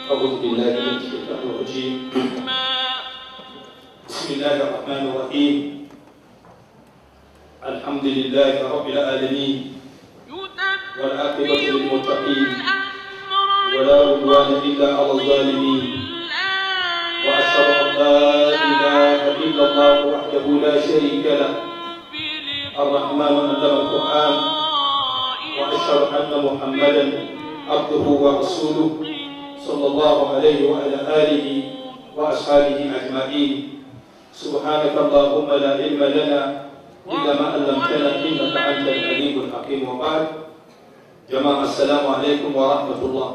أعوذ بالله من الشيطان الرجيم بسم الله الرحمن الرحيم الحمد لله رب العالمين والعاقبة للمتقين ولا عدوان إلا على الظالمين وأشهد أن لا إله إلا الله وحده لا شريك له الرحمن علم القرآن وأشهد أن محمدا عبده ورسوله صلى الله عليه وعلى آله وأصحابه أجمعين سبحانك اللهم لا علم لنا إلا ما علمتنا إنك أنت العليم الحكيم وبعد جماعة السلام عليكم ورحمة الله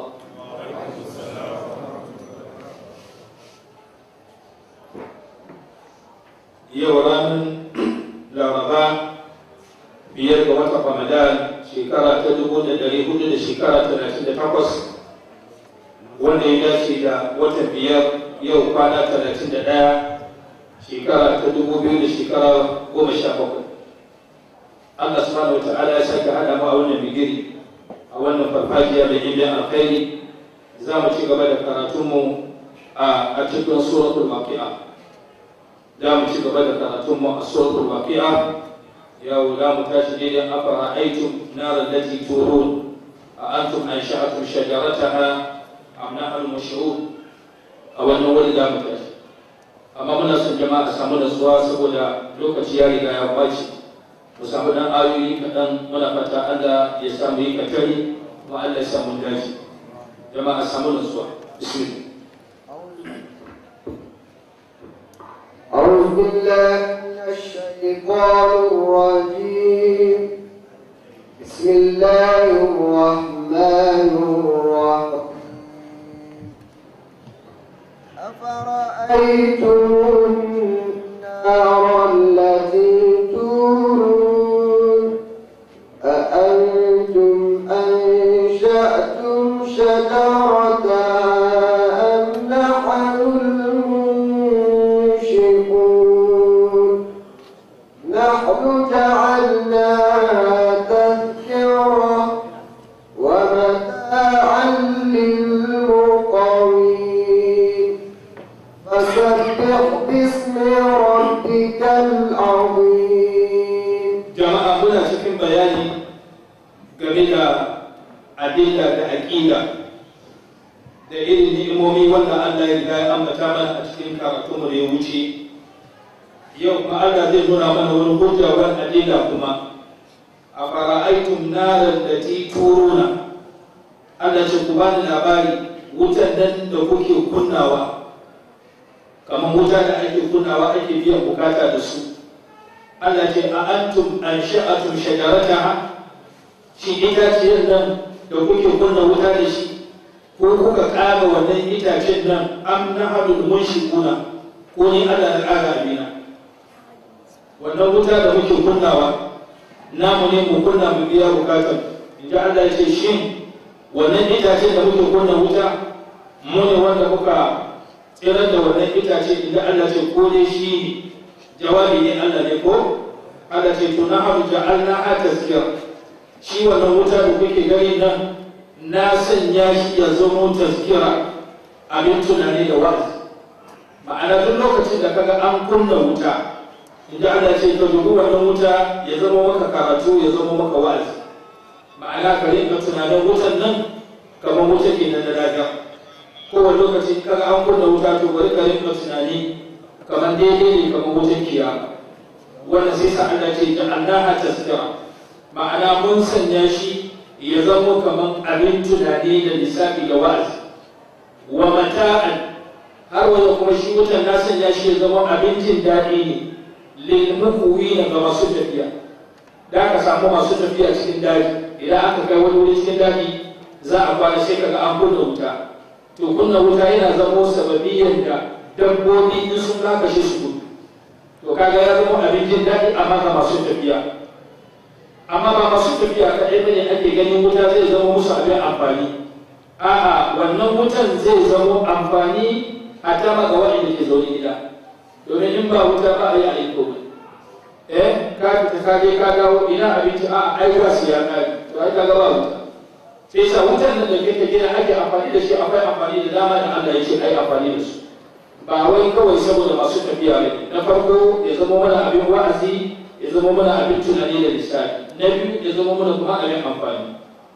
yau ranar laraba biyar ga watan ramadan shekara ta dubu da dari hudu da shekara talatin da takwas wanda ya dace da watan biyar yau kwana talatin da ɗaya shekara ta dubu biyu da shekara goma sha bakwai Allah subhanahu wa ta'ala ya sake haɗa mu a wannan bigiri a wannan farfajiya da yin alkhairi za mu ci gaba da karatunmu a cikin suratul waqi'a za mu ci gaba da karatunmu a suratul waqi'a yau za mu tashi daidai afara aitum naran lati turun a antum ansha'atum shajarataha am nahnu mushrun a wannan wuri za mu tashi amma muna son jama'a samu nasuwa saboda lokaci ya riga ya kwace mu samu dan ayoyi kaɗan muna fata Allah ya samu yi katari kuma Allah ya samu dace jama'a samu nasuwa bismillah أعوذ بالله من الشيطان الرجيم بسم الله الرحمن الرحيم أفرأيتم النار التي تورون أأنتم أنشأتم شجرتها أم نحن المنشئون نحن جعلناها تذكرة ومتاعا للمقوين فسبح باسم ربك العظيم jama'a muna cikin bayani game da adilla da aƙida da irin ni'imomi wanda Allah ya riga ya ambata mana a cikin karatunmu da ya wuce yau kuma Allah zai nuna mana wani hujja wani adilla kuma a fara'aitum naran da ti turuna Allah ce ku bani labari wutan nan da kuke kunnawa kamar wuta da ake kunnawa ake biyan bukata da su Allah ce a antum an sha'atum shajarataha shi itaciyar nan da kuke kunna wuta da shi ko kuka ƙara wannan itacen nan am nahadul munshikuna ko ni Allah da ƙara abina wannan wuta da muke kunnawa namu ne mu kunna mu biya bukatar inda Allah ya ce shin wannan itacen da muke kunna wuta mu ne wanda muka tsirar da wannan itace inda Allah ce ko ne shi ne jawabi ne Allah ne ko Allah ce to na haru ja'alna ha tazkira shi wannan wuta da kuke gani nan na sanya shi ya zama tazkira abin tunani da wa'azi ma'ana duk lokacin da kaga an kunna wuta inda Allah ce ka dubi wannan wuta ya zama maka karatu ya zama maka wa'azi ma'ana ka rinka tunanin wutan nan kamar wuta ke nan da lafiya kowane lokaci kaga an kunna wuta to bari ka rinka tunani kamar daidai ne kamar wutan kiyama wanda sai sa Allah ce ja'alnaha tazkira ma'ana mun sanya shi ya zama kamar abin tunani da lissafi da wa'azi wa mata'an har wanda kuma shi wutan na sanya shi ya zama abin jin daɗi ne lil muqwina ga masu tafiya da aka samu masu tafiya cikin daji idan aka kai wani wuri cikin daji za a kwana sai kaga an kunna wuta to kunna wuta yana zama sababiyan da dabbobi in sun kakashe su gudu to kaga ya zama abin jin daɗi amma ga masu tafiya amma ba masu tafiya kaɗai bane ake ganin wuta zai zama musu abin amfani a'a wannan wutan zai zama amfani a tama ga waɗanda ke zaune gida domin in ba wuta ba a yi a yi komai eh ka fita ka je ka dawo ina abinci a ai ba su ya kare to ai kaga ba wuta sai sa wutan nan da kake gina ake amfani da shi akwai amfani da dama da Allah ya ce ai amfani da su ba wai kawai saboda masu tafiya ne na farko ya zama mana abin wa'azi ya zama mana abin tunani da lissafi na biyu ya zama mana kuma abin amfani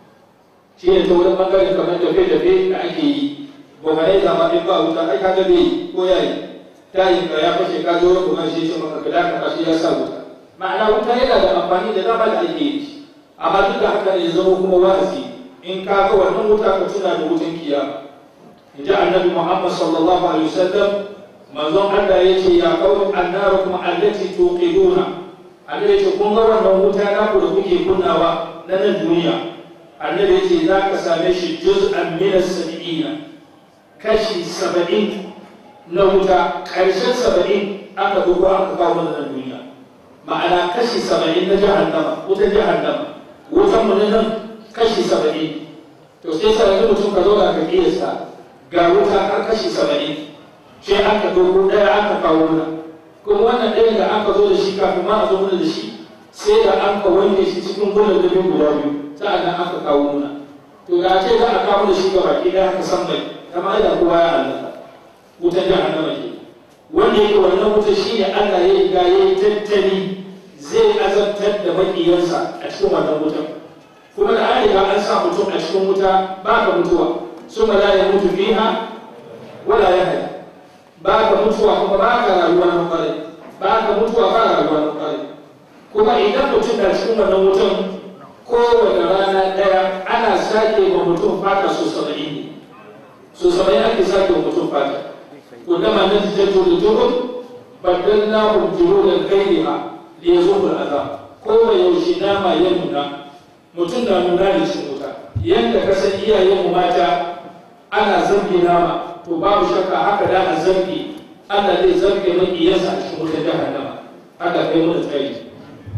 shi ne ta wurin bangaren kamar tafe-tafe da ake yi gwamnati zama in ba wuta ai kaga bai ko yayi tayin ka ya fashe ka zo kuma shi ce maka ka daka shi ya sa wuta ma'ana wuta yana da amfani da dama da ake yi amma duk da haka ne ya zama kuma wa'azi in ka ga wannan wuta ka tuna da wutan kiyama in ji annabi muhammad sallallahu alaihi wasallam manzon allah ya ce ya kawo annarukum allati tuqiduna annabi ya ce kun ga wannan wuta na ku da kuke kunnawa na nan duniya annabi ya ce za ka same shi juz'an min as-sab'ina kashi saba'in na wuta ƙarshen saba'in aka dubo aka kawo mana nan duniya ma'ana kashi saba'in na jahannama wutan jahannama wutan mu nan kashi saba'in to sai sa yanzu mutum ka zauna ka kiyasta ga wuta har kashi saba'in sai aka dogo ɗaya aka kawo mana kuma wannan ɗaya da aka zo da shi kafin ma a zo mana da shi sai da an ka wanke shi cikin gudan dabin guda biyu sa'an nan aka kawo mana to ga ce za a kawo da shi ga baki ɗaya haka san mai kama da kowa ya halaka wutar jahannama ke wanda yake wannan wuta shine Allah ya riga ya yi tattali zai azabtar da maƙiyansa a cikin wannan wutar kuma da an riga an sa mutum a cikin wuta ba ka mutuwa sun la ya mutu fiha wala ya haya ba ka mutuwa kuma ba ka rayuwa na kwarai ba ka mutuwa ba rayuwa na kwarai kuma idan mutum na cikin wannan wutan kowane rana ɗaya ana sake ma mutum fata so saba'in ne so saba'in ake sake wa mutum fata كلما نضجت الجبن بدلناهم جلودا غيرها ليذوقوا العذاب kowa yaushe nama ya nuna mutum na nuna da shi wuta yadda ka san iyayenmu mata ana zargi nama to babu shakka haka da a zargi Allah zai zarge mai iyansa a cikin wuta jahannama haka kai mu da tsari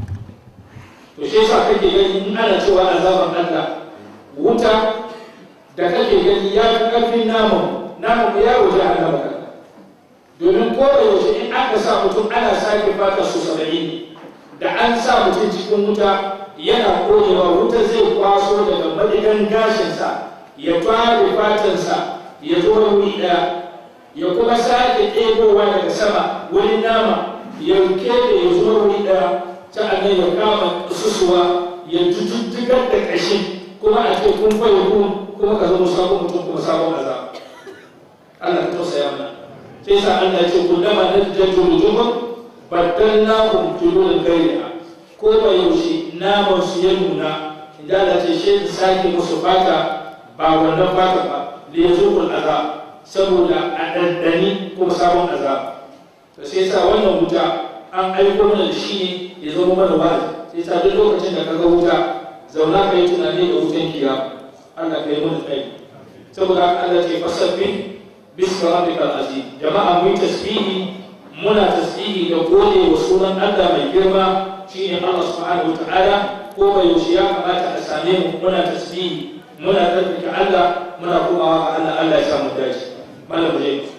to shi yasa kake gani in ana cewa azaban Allah wuta da kake gani ya fi karfin naman naman ya wuce jahannama domin ko da yaushe in aka sa mutum ana sake fata su saba'in da an sa mutum cikin wuta yana koyewa wuta zai kwaso daga madigan gashinsa ya fara fatansa ya zo wuri ɗaya ya kuma sake ɗebowa daga sama wani nama ya keɓe ya zo wuri ɗaya sa'annan ya kama susuwa ya jujjugar da ƙashin kuma a ce kun fayo kun kuma ka zama sabon mutum kuma sabon azab Allah ka tausaya mana sai sa Allah ce kullama najjatu wujuhum baddalnahum juludan ghayriha ko ba yaushe naman su ya nuna inda Allah ce shi sake musu fata ba wannan fata ba da yazuqul azab saboda a daddani kuma sabon azab to sai sa wannan wuta an aiko mana da shi ne ya zama mana wa'azi sai sa duk lokacin da kaga wuta zauna ka yi tunani da wutan kiyama Allah ka yi mana tsayi saboda Allah ce fasabbi bismi rabbikal azim jama'a mu tasbihi muna tasbihi da gode wa sunan Allah mai girma shine Allah subhanahu wataala ko bai yaushe ya kamata a same mu muna tasbihi muna tsarkake Allah muna komawa ga Allah Allah ya samu dace malam je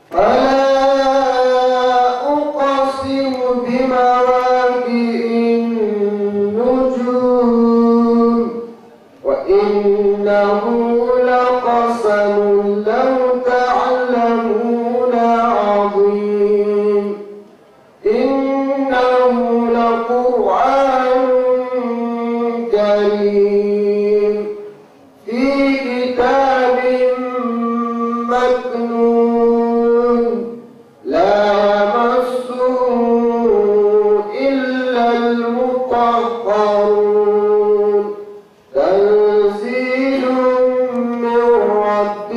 فلا أقسم بمواقع النجوم وإنه لقسم لو تعلمون عظيم إنه لقرآن كريم في كتاب مكنون لا يمسه إلا المطهرون تنزيل من رب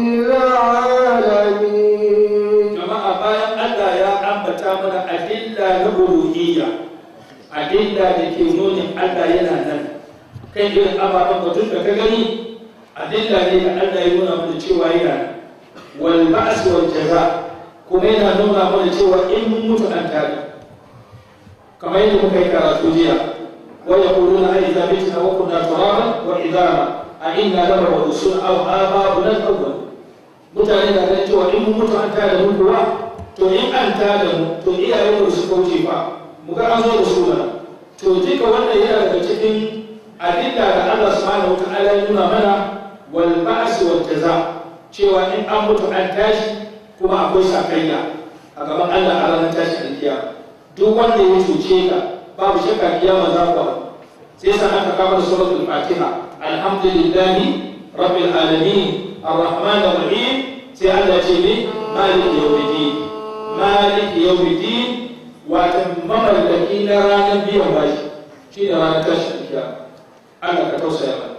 العالمين jama'a bayan Allah ya ambata mana adilla na uluhiyya adilla da ke nunin Allah yana nan kai irin ababen batun da ka gani adilla ne da Allah ya nuna mana cewa yana nan wal ba'as wal jaza kuma yana nuna mana cewa in mun mutu an tare kamar yadda muka yi karatu jiya wa yaquluna a idza mitna wa kunna turaban wa idama a inna lamab'usun aw aba'una al-awwal mutane na ganin cewa in mun mutu an tada mu kuwa to in an tada mu to iyayen mu su kauce fa mu ga an zo da su mana to duka wannan yana daga cikin adilla da Allah subhanahu wa ta'ala ya nuna mana wal ba'as wal jaza cewa in an mutu an tashi kuma akwai sakayya a gaban Allah a ranar tashi alkiyama duk wanda ya cuce ka babu shakka kiyama za ku sai sa aka kama suratul fatiha alhamdulillahi rabbil alamin arrahman arrahim sai Allah ce ne maliki yawmiddin maliki yawmiddin wato mamallaki na ranar biyan bashi shi ne ranar tashi alkiyama Allah ka tausaya mana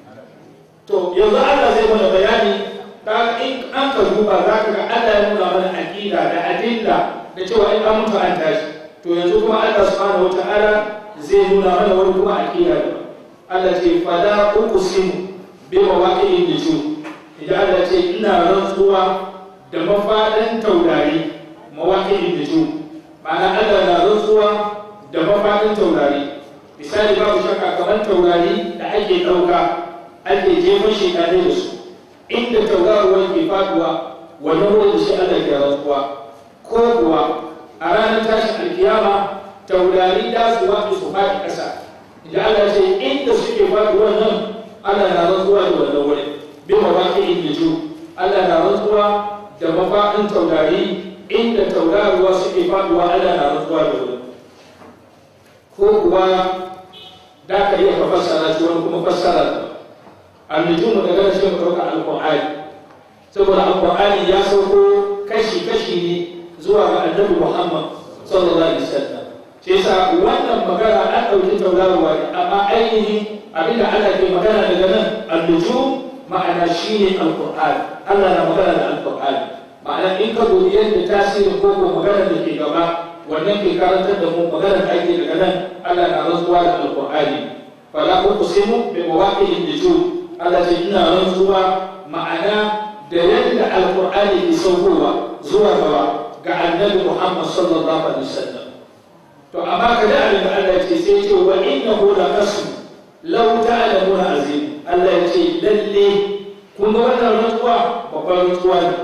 to yanzu Allah zai mana bayani ta in an ka duba za ka ga Allah ya nuna mana aqida da adilla da cewa in an mutu an tashi to yanzu kuma Allah subhanahu wataala zai nuna mana wani kuma aqida da Allah ce fala uqsimu bi mawaqi'in nujum idan Allah ce ina rantsuwa da mafadan taurari mawaqi'in nujum ma'ana Allah na rantsuwa da mafadan taurari misali babu shakka kamar taurari da ake ɗauka ake jefan shekane da su inda tauraruwar ke faduwa wannan wurin da shi Allah ke rantsuwa ko kuwa a ranar tashin alkiyama taurari da su wato su faɗi ƙasa da Allah ce inda suke faduwa nan Allah na rantsuwa da wannan wurin bi mawaki inda ju Allah na rantsuwa da mafaɗin taurari inda tauraruwa suke faduwa Allah na rantsuwa da wurin ko kuwa da ka iya ka fassara shi wani kuma fassara da annujumu da gana shi ɗauka alƙur'ani saboda alƙur'ani ya sauko kashi-kashi ne zuwa ga annabi muhammad sallallahu alaihi wasallam shi yasa wannan magana an ɗauki tauraruwa ne amma ainihin abinda Allah ke magana daga nan annujum ma'ana shine alƙur'ani Allah na magana da alƙur'ani ma'ana in ka dubi yadda tasirin ko ko magana da ke gaba wannan ke karantar da mu magana da ake daga nan Allah na rantsuwa da alƙur'ani fala uqsimu bi mawaqi'in nujum Allah ce ina rantsuwa ma'ana da yadda alkur'ani ke saukowa zuwa gaba ga annabi Muhammad sallallahu alaihi wasallam to amma ka da abin da Allah ce sai ce wa innahu la qasm law ta'lamuna azim Allah ya ce lalle kun ga wannan rantsuwa babban rantsuwa ne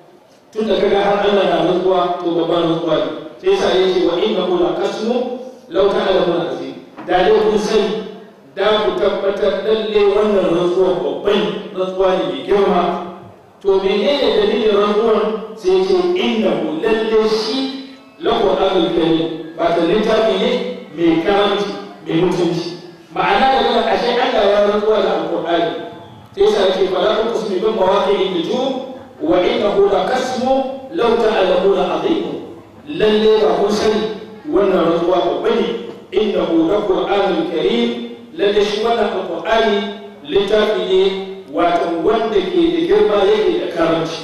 tun da kaga har Allah na rantsuwa to babban rantsuwa ne sai sa ya ce wa innahu la qasm law ta'lamuna azim da dai kun sani da ku tabbatar lalle wannan rantsuwar babban rantsuwa ne mai girma to menene dalilin rantsuwar sai ce innahu lalle shi lahu abul karim ba ta littafi ne mai karamci mai mutunci ma'ana da kuma ashe Allah ya rantsuwa da alqur'ani sai sa yake fala ku kusmi bin mawaqi'in nujum wa innahu la kasmu law ta'lamuna azim lalle ba kun sani wannan rantsuwa babba ne innahu la qur'anul karim lalle shi wannan alƙur'ani littafi ne wato wanda ke da girma yake da karanci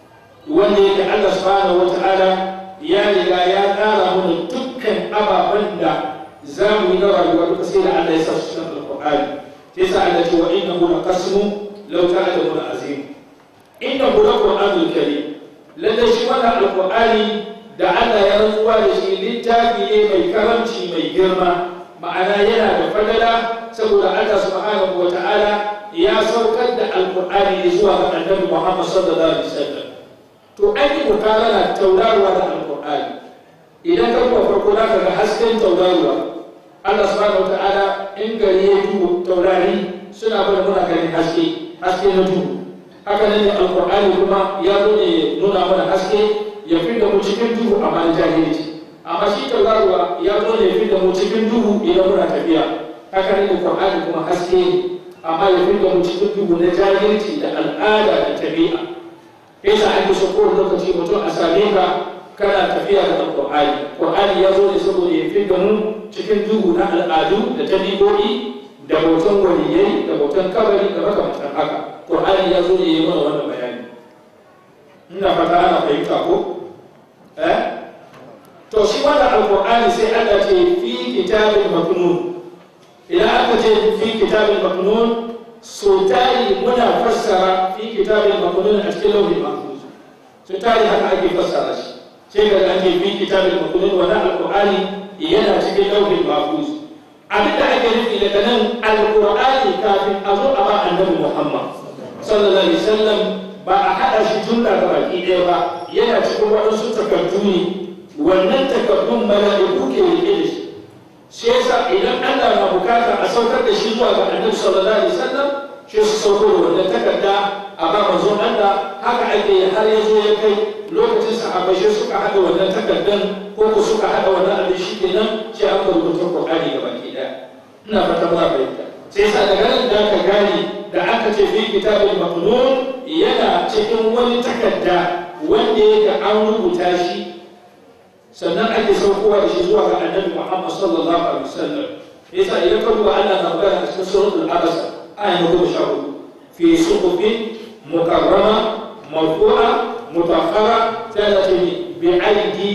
wanda yake Allah subhanahu wata'ala ya riga ya tsara mana dukkan ababen da za mu yi na rayuwa duka sai da Allah ya sa su cikin alƙur'ani sai sa Allah ce wa innahu laqasmu law ta'lamuna azim innahu laqur'anul karim lalle shi wannan alƙur'ani da Allah ya rantsuwa da shi littafi ne mai karamci mai girma ma'ana yana da fadala saboda Allah subhanahu wata'ala ya saukar da alkur'ani ne zuwa ga annabi Muhammad sallallahu alaihi wasallam to an yi mukarana tauraruwa da alkur'ani idan ka kuma farko za ka ga hasken tauraruwa Allah subhanahu wata'ala in gari ya duhu taurari suna bada muna ganin haske haske na duhu haka nan ne alkur'ani kuma ya zo ne nuna mana haske ya fi da mu cikin duhu amma na jahilci amma shi tauraruwa ya zo ne fi da mu cikin duhu idan muna tafiya haka ne Qur'ani kuma haske amma ya fi da mu cikin duhu na jahilci da al'ada da tabi'a yasa ake so kowane lokaci mutum a same ka kana tafiya da Qur'ani Qur'ani ya zo ne saboda ya fi da mu cikin duhu na al'adu da tabi'o'i da bautan waliyai da bautan kabari da makamantan haka Qur'ani ya zo ne ya mana wannan bayani ina fata ana fahimta ko eh to shi wannan alqur'ani sai Allah ce fi kitabin maknun idan aka ce fi kitabin maknun so tari muna fassara fi kitabin maknun a cikin lauhin mahfuz so tari haka ake fassara shi sai ga an ce fi kitabin maknun wannan alqur'ani yana cikin lauhin mahfuz abin da ake nufi daga nan alqur'ani kafin a zo a ba annabi Muhammad sallallahu alaihi wasallam ba a haɗa shi jumla ga baki ɗaya ba yana cikin waɗansu takardu ne wannan takardun mala'iku ke rike da shi shi yasa idan Allah na bukata a saukar da shi zuwa ga Annabi sallallahu alaihi wasallam shi su sauko da wannan takarda a ba manzon Allah haka ake yi har ya zo ya kai lokacin sahabbai shi suka haɗa wannan takardan ko ku suka haɗa wannan abin shi kenan sai aka rubuta Qur'ani gaba ki ɗaya ina fata ba fahimta sai sa daga nan da ka gane da aka ce fi kitabul maqnun yana cikin wani takarda wanda yake an rubuta shi sannan ake saukowa da shi zuwa ga annabi Muhammad sallallahu alaihi wasallam yasa idan ka duba Allah na magana a cikin suratul abasa aya na goma sha hudu fi suhufin mukarrama marfu'a mutakhara sai da ce bi aidi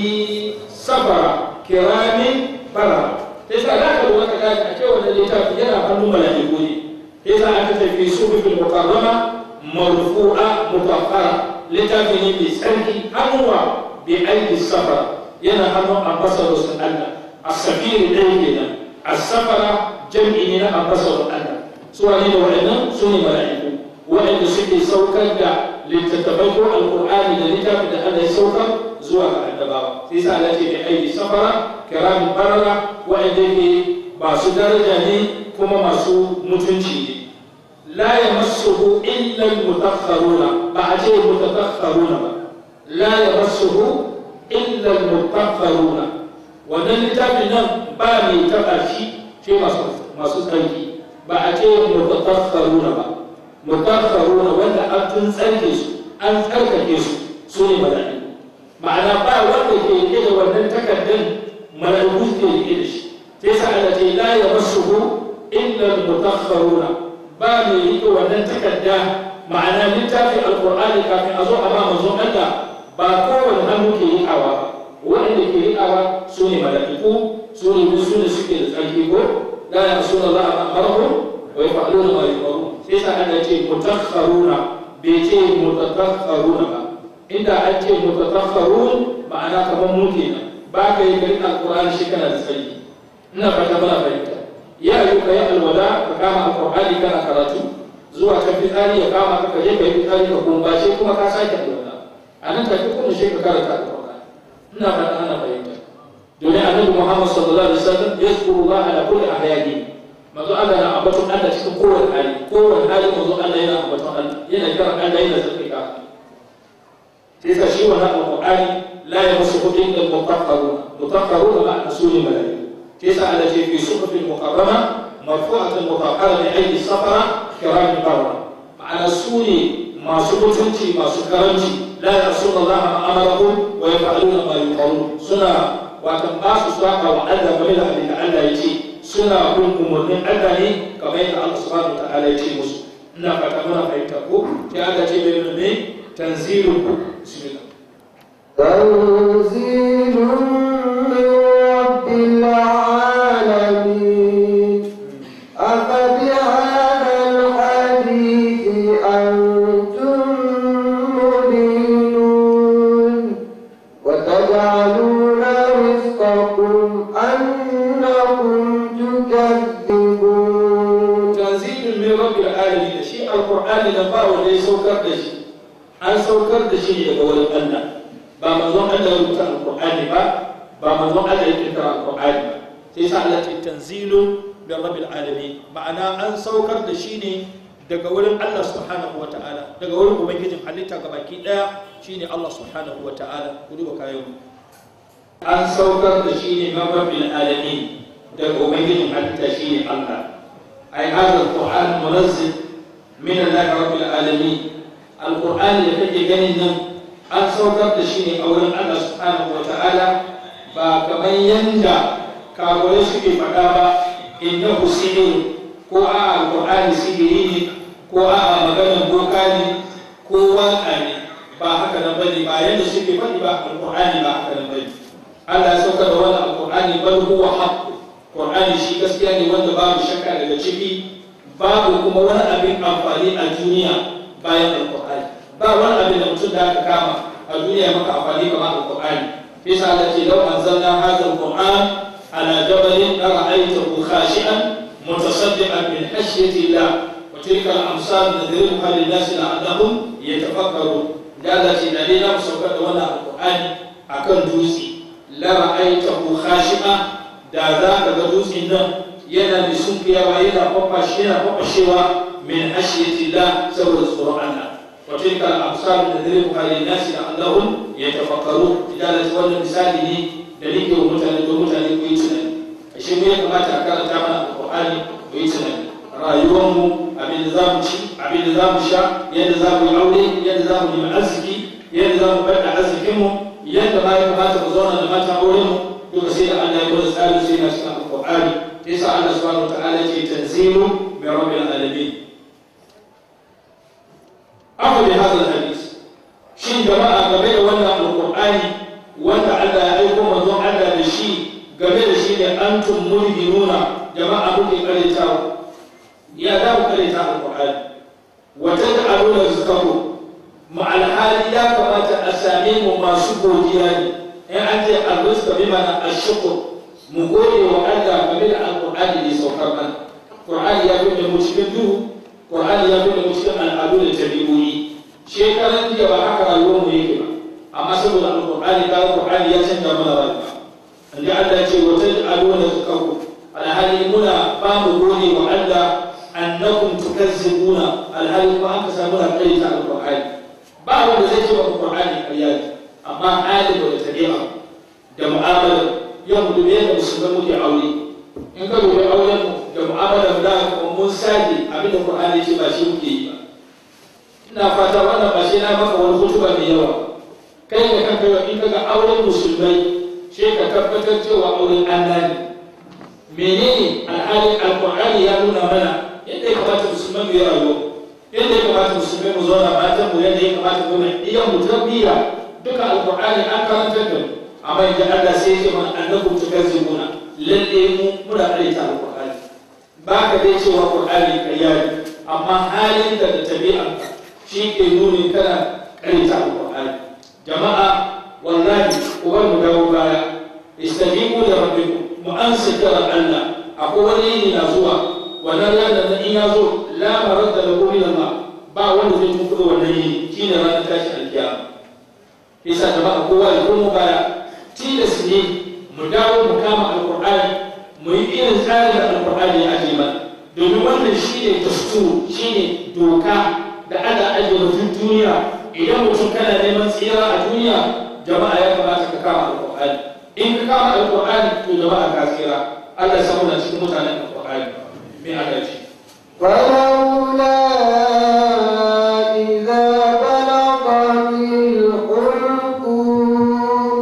sabara kiramin bara yasa da ka duba ka gane a cewa wannan littafi yana hannun mala'iku ne yasa aka ce fi suhufin mukarrama marfu'a mutakhara littafi ne mai tsarki hannuwa bi aidi sabara yana hannun ambasador sun Allah as-safiri ɗaya kenan as-safara jam'i ne na ambasador Allah su wane da waɗannan su ne mala'iku waɗanda suke saukar da littattafai ko alƙur'ani da littafin da Allah ya saukar zuwa ga annabawa sai sa Allah ce da aiki safara kiramin barara waɗanda ke masu daraja ne kuma masu mutunci ne la yamassuhu illa al-mutakharuna ba a ce mutakharuna ba la yamassuhu illa al-mutakharuna wannan littafin nan ba mai taɓa shi ce masu tsarki ba a ce mutakharuna ba mutakharuna wanda an tun tsarki su an tsarkake su su ne mala'iku ma'ana ba wanda ke rike da wannan takardun mala'iku ke rike da shi sai sa Allah ce la yamassuhu illa al-mutakharuna ba mai rike wannan takarda ma'ana littafin alqur'ani kafin a zo a ba manzon Allah ba kowane hannu ke riƙawa ba waɗanda ke riƙawa su ne mala'iku su ne su ne suke da tsarki ko la ya su da za a ma'amaru wa ya fa'alu na mai faru sai sa Allah ce mutakharuna bai ce mutakharuna ba inda an ce mutakharun ma'ana kamar mu kenan ba ka yi garin alƙur'ani shi kana da tsarki ina fata bana fahimta ya yi ka yi alwala ka kama alƙur'ani kana karatu zuwa ka fitsari ya kama ka je ka yi fitsari ka kumbace kuma ka sake alwala a nan tafi kuma shi ka karanta alƙur'ani ina fata ana fahimta domin annabi Muhammad sallallahu alaihi wasallam yazkuru Allah ala kulli ahyani manzo Allah na ambaton Allah cikin kowane hali kowane hali manzo Allah yana ambaton Allah yana kiran Allah yana zikira sai ka shi wannan alqur'ani la yamassuhu illa al-mutahharun mutahharun ma asuli malaiku sai sa Allah ce fi suhufin muqarrama marfu'atin mutahhara bi aydi safara kiramin barra ma'ana su ne masu mutunci masu karanci la yasuna Allah ma amarahum wa yaf'aluna ma yuqarun suna watan ba su saba wa Allah game da abin da Allah ya ce suna bin umarnin Allah ne kamar yadda Allah subhanahu wa ta'ala ya ce musu ina fata muna fahimta ko sai Allah ce bai nuna tanzilun ku bismillah تنزيل من رب العالمين أفبهذا الحديث أنتم مدينون وتجعلون رزقكم أنكم تكذبون tanzilun min rabbil alamin shi alqur'ani da ba wanda ya saukar da shi an saukar da shi ne daga wurin Allah ba manzon Allah ya rubuta alqur'ani ba ba manzon Allah ya kirkira alqur'ani ba sai sa Allah ce tanzilun min rabbil alamin ma'ana an saukar da shi ne daga wurin Allah subhanahu wa ta'ala daga wurin ubangijin halitta gabaki daya shine Allah subhanahu wa ta'ala ku duba kayan an saukar da shi ne min rabbil alamin daga ubangijin halitta shine Allah أي هذا القرآن منزل من الله رب العالمين القرآن اللي كي جنن أن سوكر دشيني أولا الله سبحانه وتعالى كمن ينجا كابولي سكي فقابا إنه سحر ko a alƙur'ani sihiri ne ko a maganar boka ne ko waƙa ne ba haka nan bane ba yadda suke faɗi ba alƙur'ani ba haka nan bane Allah ya sauka da wannan alƙur'ani bal huwa haqq Qur'ani shi gaskiya ne wanda babu shakka daga ciki babu kuma wani abin amfani a duniya bayan Al-Qur'ani ba wani abin da mutum da aka kama a duniya maka amfani kamar Al-Qur'ani fi sa Allah ce law anzalna hadha al-Qur'an ala jabalin la ra'aytahu khashi'an mutasaddiqan min khashyati Allah wa tilka al-amsal nadribuha lin-nas la'allahum yatafakkarun da Allah ce da dai na saukar da wannan Al-Qur'ani akan dutse la ra'aytahu khashi'an da za ka ga dutsen nan yana mai sunkuyawa yana kwafashe yana kwafashewa min hashiyatillah saboda tsoron Allah wa tilka al-absar nadribuha lin-nasi la'allahum yatafakkarun idan wannan misali ne da nake wa mutane don mutane ku yi tunani ashe mu ya kamata a karanta mana alqur'ani ku yi tunani rayuwarmu abin da za mu ci abin da za mu sha yadda za mu yi aure yadda za mu nemi arziki yadda za mu bada arzikinmu yadda ma ya kamata mu zauna da matan aurenmu duka sai da Allah ya gwada tsarin sai na cikin alqur'ani yasa Allah subhanahu wa ta'ala ce tanzilu min rabbil alamin afa bi hadha hadis shin jama'a game da wannan alqur'ani wanda Allah ya aiko manzon Allah da shi game da shi ne antum mulhinuna jama'a muke karetawa ya za mu kareta alqur'ani wa taj'aluna rizqakum ma alhali ya kamata a same mu masu godiya ne in an ce arrizqa bi mana ashkur mu gode wa Allah game da alqur'ani da ya saukar mana qur'ani ya bude mu cikin duhu qur'ani ya bude mu cikin al'adu da tabi'o'i shekaran jiya ba haka rayuwar mu yake ba amma saboda alqur'ani ka qur'ani ya canza mana rayuwa inda Allah ya ce wa taj'aluna rizqakum alhali muna ba mu gode wa Allah annakum tukazzibuna alhali kuma an ka samu na kai ta alqur'ani ba wanda zai ce wa alqur'ani ƙarya ne amma hali da tabi'a da mu'amala yau da yadda musulmai muke aure in ka dubi auren mu da mu'amala da kuma mun sage abin da qur'ani ce ba shi muke yi ba ina fata wannan ba shi na maka wani hutuba mai yawa kai da kanka yau in kaga auren musulmai sai ka tabbatar cewa auren Allah ne menene alhali alqur'ani ya nuna mana yadda ya kamata musulmai mu yi rayuwa yadda ya kamata musulmai mu zauna matan mu yadda ya kamata mu iya mu tarbiyya duka alqur'ani an karantar da mu amma idan Allah sai ya ce mana annakum tukazzibuna lalle mu muna karanta alqur'ani ba ka dai cewa qur'ani ƙarya ne amma halin da tabi'a shi ke nuni kana karanta alqur'ani jama'a wallahi ubar mu dawo baya istajibu da rabbikum mu ansa kira Allah akwai wani yini na zuwa wannan ranar da in ya zo la maradda lahu min Allah ba wanda zai tuku da wannan yini shine ranar tashi alkiyama yasa jama'a kowa ya komo baya tilas ne mu dawo mu kama alqur'ani mu yi irin tsarin da alqur'ani ya aje mana domin wannan shine dasturu shine doka da ana ajiye mutum duniya idan mutum kana neman tsira a duniya jama'a ya kamata ka kama alqur'ani in ka kama alqur'ani to jama'a ka tsira Allah ya samu na cikin mutanen alqur'ani me aka ce فلولا إذا بلغت الحلقوم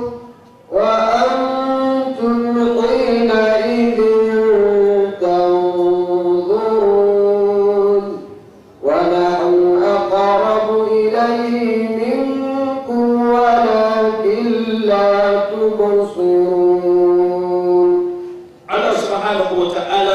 وأنتم حينئذ تنظرون ونحن أقرب إليه منكم ولكن لا تبصرون Allah subhanahu wa ta'ala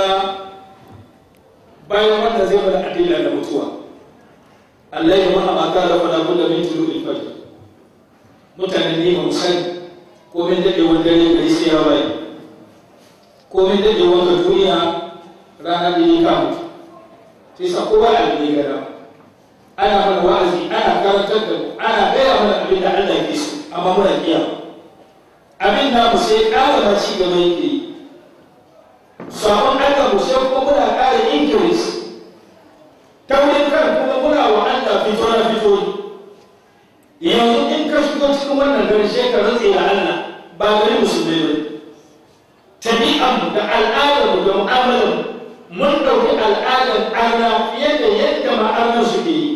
bayan wanda zai bada adila da mutuwa Allah ya ma'a mata da fada kulla min tulu ilfajir mutane ne ba sani ko min daɗe wanda ne gari sai ya waye ko min daɗe wanda duniya rana da ya kamu sai sa kowa a ne gara ana mana wa'azi ana karantar da mu ana gaya mana abin da Allah ke so amma muna kiyaye abin da mu sai ƙara ma ci gaba yake yi sabon Allah mu sai kuma muna ƙara increase ta wurin kan kuma muna wa Allah fito na fito yanzu in ka shigo cikin wannan gari sai ka rantse da Allah ba gari musulmai ba tabi'an da al'adar da mu'amalar mun ɗauki al'adar arna fiye da yadda ma'anar suke yi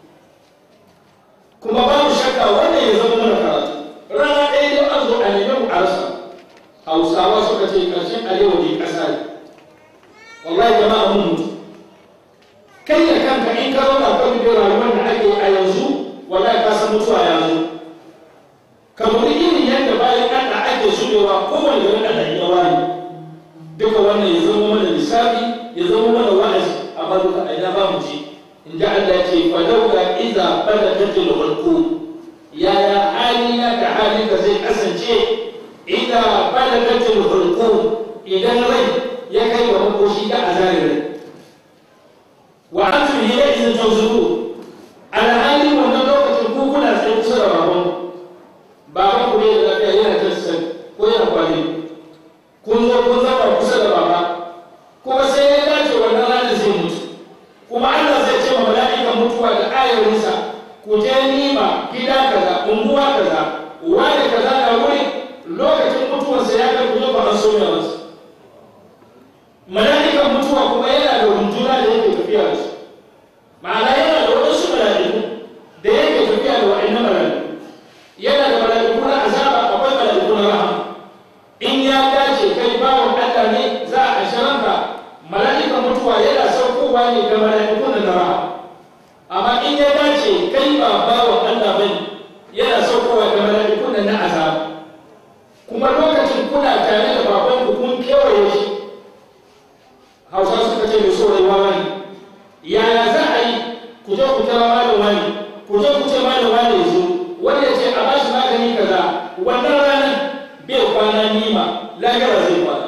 kuma ba mu shakka wannan ya zama mana karatu rana ɗaya dai an zo a nemi mu a rasa hausawa suka ce ƙarshen alewa ne ƙasa ne wallahi jama'a mun mutu kai da kanka in ka zauna kan da rayuwar da ake a yanzu wallahi ka san mutuwa ya zo kamar irin yadda bayan Allah ake zubewa kowane garin Allah ya wani duka wannan ya zama mana lissafi ya zama mana wa'azi amma duka a ina ba mu ji inda Allah ya ce fa laula idza balagatil hulqum yaya halina da halinka zai kasance idza balagatil hulqum idan rai ya kai wa makoshi da azarin rai wa antum hina idan tanzuru alhali wannan lokacin ku kuna tsaye kusa da baban baban ku ne da lafiya yana tafsir ko yana kwali kun zo kun zama kusa da baba kuma sai ya dace wannan ranar zai mutu kuma Allah zai gida kaza unguwa kaza wani kaza na wuri lokacin mutuwarsa ya kai kuma ba an soya masa mala'ikan mutuwa kuma yana da runduna da yake tafiya da su ma'ana yana da wadansu mala'iku da yake tafiya da wa'annan mala'iku yana da mala'iku na azaba akwai mala'iku na rahama in ya dace kai bawon Allah ne za a sharanka mala'ikan mutuwa yana saukowa ne ga mala'iku na rahama amma in ya dace kai ba bawon Allah bane yana saukowa ga mala'iku na azaba kuma lokacin kuna tare da babanku kun kewaye shi hausa suka ce mai so rayuwa wani yaya za a yi ku je ku tara malam wani ku je ku ce malam wani ya zo wanda ya ce a ba shi magani kaza wannan ranar bai kwana nima lahira zai kwana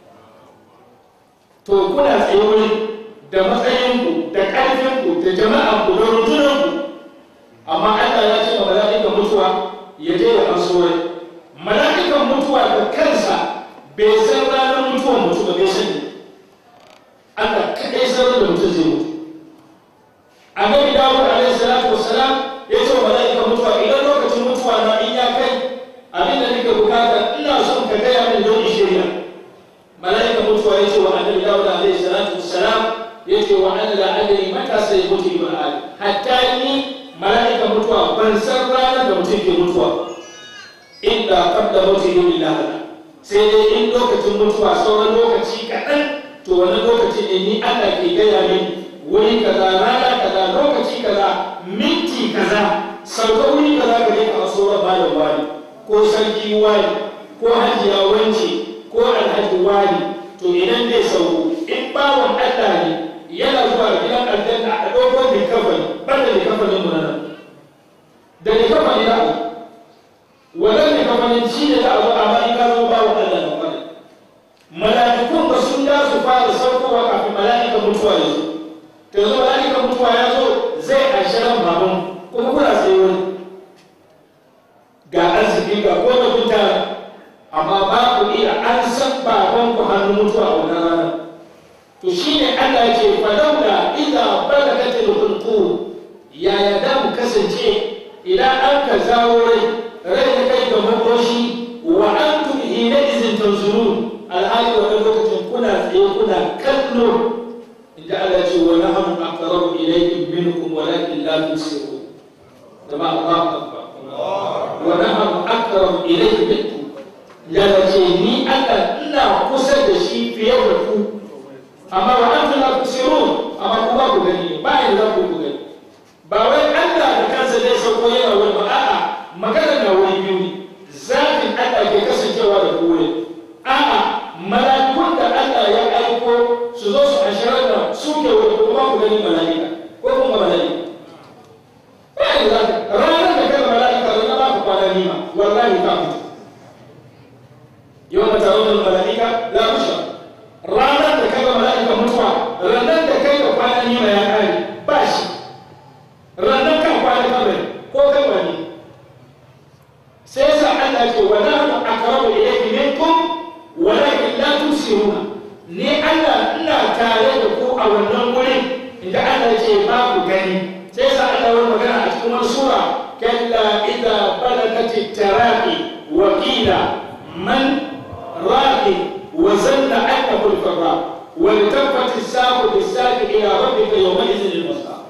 to kuna tsaye wurin da matsayinku da ƙarfinku da jama'anku da rundunanku amma Allah ya ce ma mala'ikan mutuwa ya je ya amso rai mala'ikan mutuwa da kansa bai san ranar mutuwar mutu ba bai sani Allah kaɗai sanar da mutum zai mutu annabi dawud alaihi salatu wassalam ya ce wa mala'ikan mutuwa idan lokacin mutuwa na in ya kai abin da nake bukata ina son ka gaya min don in shirya mala'ikan mutuwa ya ce wa annabi dawud alaihi salatu wassalam ya ce wa anna la adri mata sai mutu ibn adam hatta ni mala'ikan mutuwa ban san ranar da mutum ke mutuwa illa qabla mawtihi billahi sai dai in lokacin mutuwa sauran lokaci kaɗan to wani lokaci ne ni Allah ke gaya min wuri kaza rana kaza lokaci kaza minti kaza sauka wuri kaza ka je ka aso ba malam wani ko sarki wani ko hajiya wance ko alhaji wani to idan zai sauko in bawon Allah ne yana zuwa gidan aljanna a dogon likafani banda likafanin mu nan da likafani da wannan likafanin shi ne za a zo amma in ka zo bawon Allah ne wani mala'ikun ba sun da su fara saukowa kafin mala'ikan mutuwa ya zo to yanzu mala'ikan mutuwa ya zo zai ashirin baban kuma kuna tsaye wani ga arziki ga kone kuta amma ba ku iya an san baban ku hannun mutuwa a wannan rana to shine Allah ya ce falaula idza balagatil hulqum yaya da mu kasance idan an ka zawo rai rai ta kai ga makoshi wa antum hina izin tanzurun alhali wannan lokacin kuna tsaye kuna kallo inda Allah ce wa nahnu aqrabu ilaykum minkum walakin la tusirun jama'a Allahu akbar wa nahnu aqrabu ilaykum minkum ya ce ni Allah ina kusa da shi fiye da ku amma wa antum la tusirun amma ku ba ku gani ba yin za ku gani ba wai Allah da kansa zai sauko yana wani ba a'a magana na wani biyu ne zafin Allah ke kasancewa da ku wuri a'a mala'ikun da Allah ya aiko su zo su ashirar da su ke wani kuma ku gani mala'ika ko kuma mala'ika ba yi za ka ranar da kai mala'ika zan ba ku kwana nima wallahi ka mutu yau mata raunar mala'ika la kusha ranar da kai mala'ika mutuwa ranar da kai da kwana nima ya kare ba shi ranar kan kwana kabari ko kai wani sai yasa Allah ce wa nahnu aqrabu ilayhi minkum walakin la tusiruna ni Allah ina tare da ku a wannan wurin inda Allah ce ba ku gani sai sa Allah wani magana a cikin wani sura kalla idza balagat taraqi wa qila man raqi wa zanna annahu al-farra wa iltafat as-saqu bis-saqi ila rabbika yawma idhin al-masaq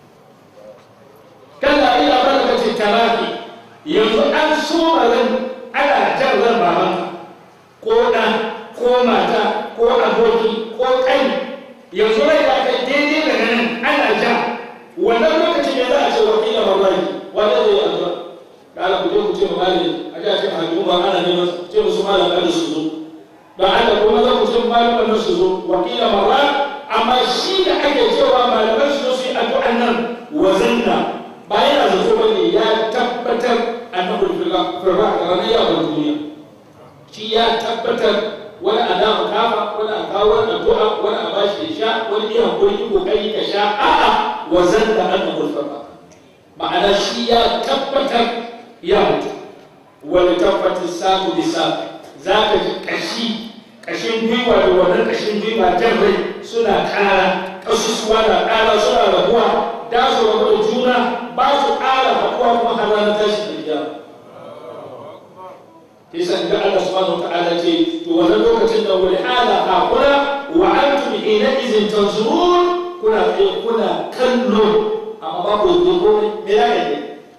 kalla idza balagat taraqi yanzu an so ran ana jan ran babanka ko ɗan ko mata ko aboki ko ƙai yanzu rai da kai daidai daga nan ana ja wannan lokacin ya za a ce wa kila mamaki wanda zai yi addu'a da ala ku je ku ce mamali a ji a ce hajji ba ana neman su ce musu malam kada su zo don Allah kuma za ku ce malaman nan su zo wa kila mamma amma shi da ake cewa malaman su zo su yi addu'an nan wa zanna ba yana zato ba ne ya tabbatar annabi firra da ranar yawon duniya shi ya tabbatar wani a dama kafa wani a kawo wani addu'a wani a bashi ya sha wani iya hakuri yi kokari ka sha a'a wa zan da an nabul farba ma'ana shi ya tabbatar ya mutu wani tabbatar samu bisa za ka ji kashi kashin gwiwa da wannan kashin gwiwa jan rai suna ƙara kasusuwa na ƙara suna rabuwa da su rabu da juna ba su ƙara haƙuwa kowa kuma har ranar tashi da kiyama kisan da Allah subhanahu wataala ce to wannan lokacin da wani hala hakura wa antum hina izin tanzurun kuna tsaye kuna kallo amma ba ku yi komai me ya yi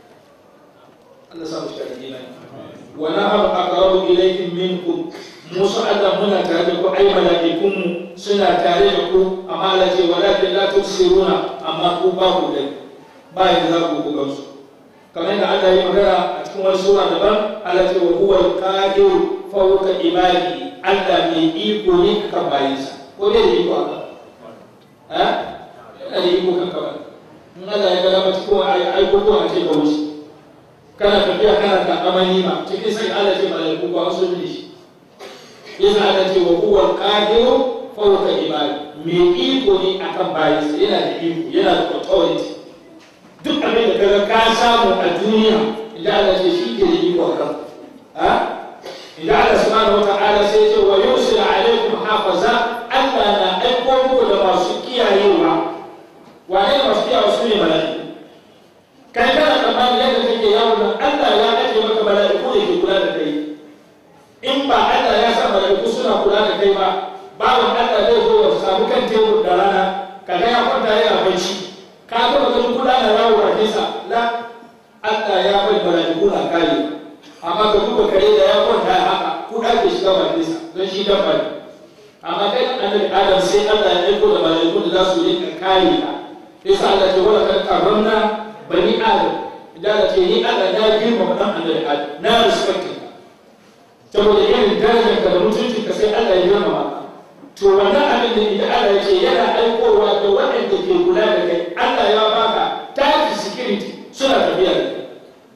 Allah samu shi da imani wa nahnu aqrabu ilaykum minkum musu Allah muna tare da ku ai mala'ikunmu suna tare da ku amma Allah ce walakin la tusiruna amma ku ba ku dai ba yadda za ku buga su kamar yadda Allah ya magana a cikin wani sura daban Allah ce wa huwa al-qadir fawqa ibadi Allah mai iko ne kan bayinsa ko bai da iko haka ha yana da iko kan kawai in Allah ya gada mata ko ai ai ko a ce ka wuce kana tafiya kana ta amani ma cikin sai Allah ce malaiku ba wasu ne shi yasa Allah ce wa huwa al-qadir fawqa ibadi mai iko ne akan bayinsa yana da iko yana da authority duk abin da kaga ka samu a duniya idan Allah ce shi ke da iko akan ha idan Allah subhanahu wata'ala sai ya ce wa yusil alaikum hafaza Allah na aiko muku da masu kiyayewa wane ne masu kiyayewa su ne mala'iku kai kana tsammani yadda kake yawo nan Allah ya ajiye maka mala'iku da ke kula da kai in ba Allah ya sa mala'iku suna kula da kai ba bawan Allah zai zo ya samu kan tebur da rana kaga ya kwanta yana bacci ka ga ganin kula da yawo a nesa la Allah ya bai mala'iku na kare amma ka duba kare da ya kwanta ya haka kuda ke shiga ba nesa don shi dabba ne amma kai annabi Adam sai Allah ya aiko da mala'iku da za su yi kare ka yasa Allah ce wala kan karramna bani Adam idan Allah ce ni Allah na girma dan annabi Adam na respect ka saboda irin darajar ka da mutuncin ka sai Allah ya girma ka to wannan abin da idan Allah ya ce yana aikowa da waɗanda ke kula da kai Allah ya baka tafi security suna tafiya da kai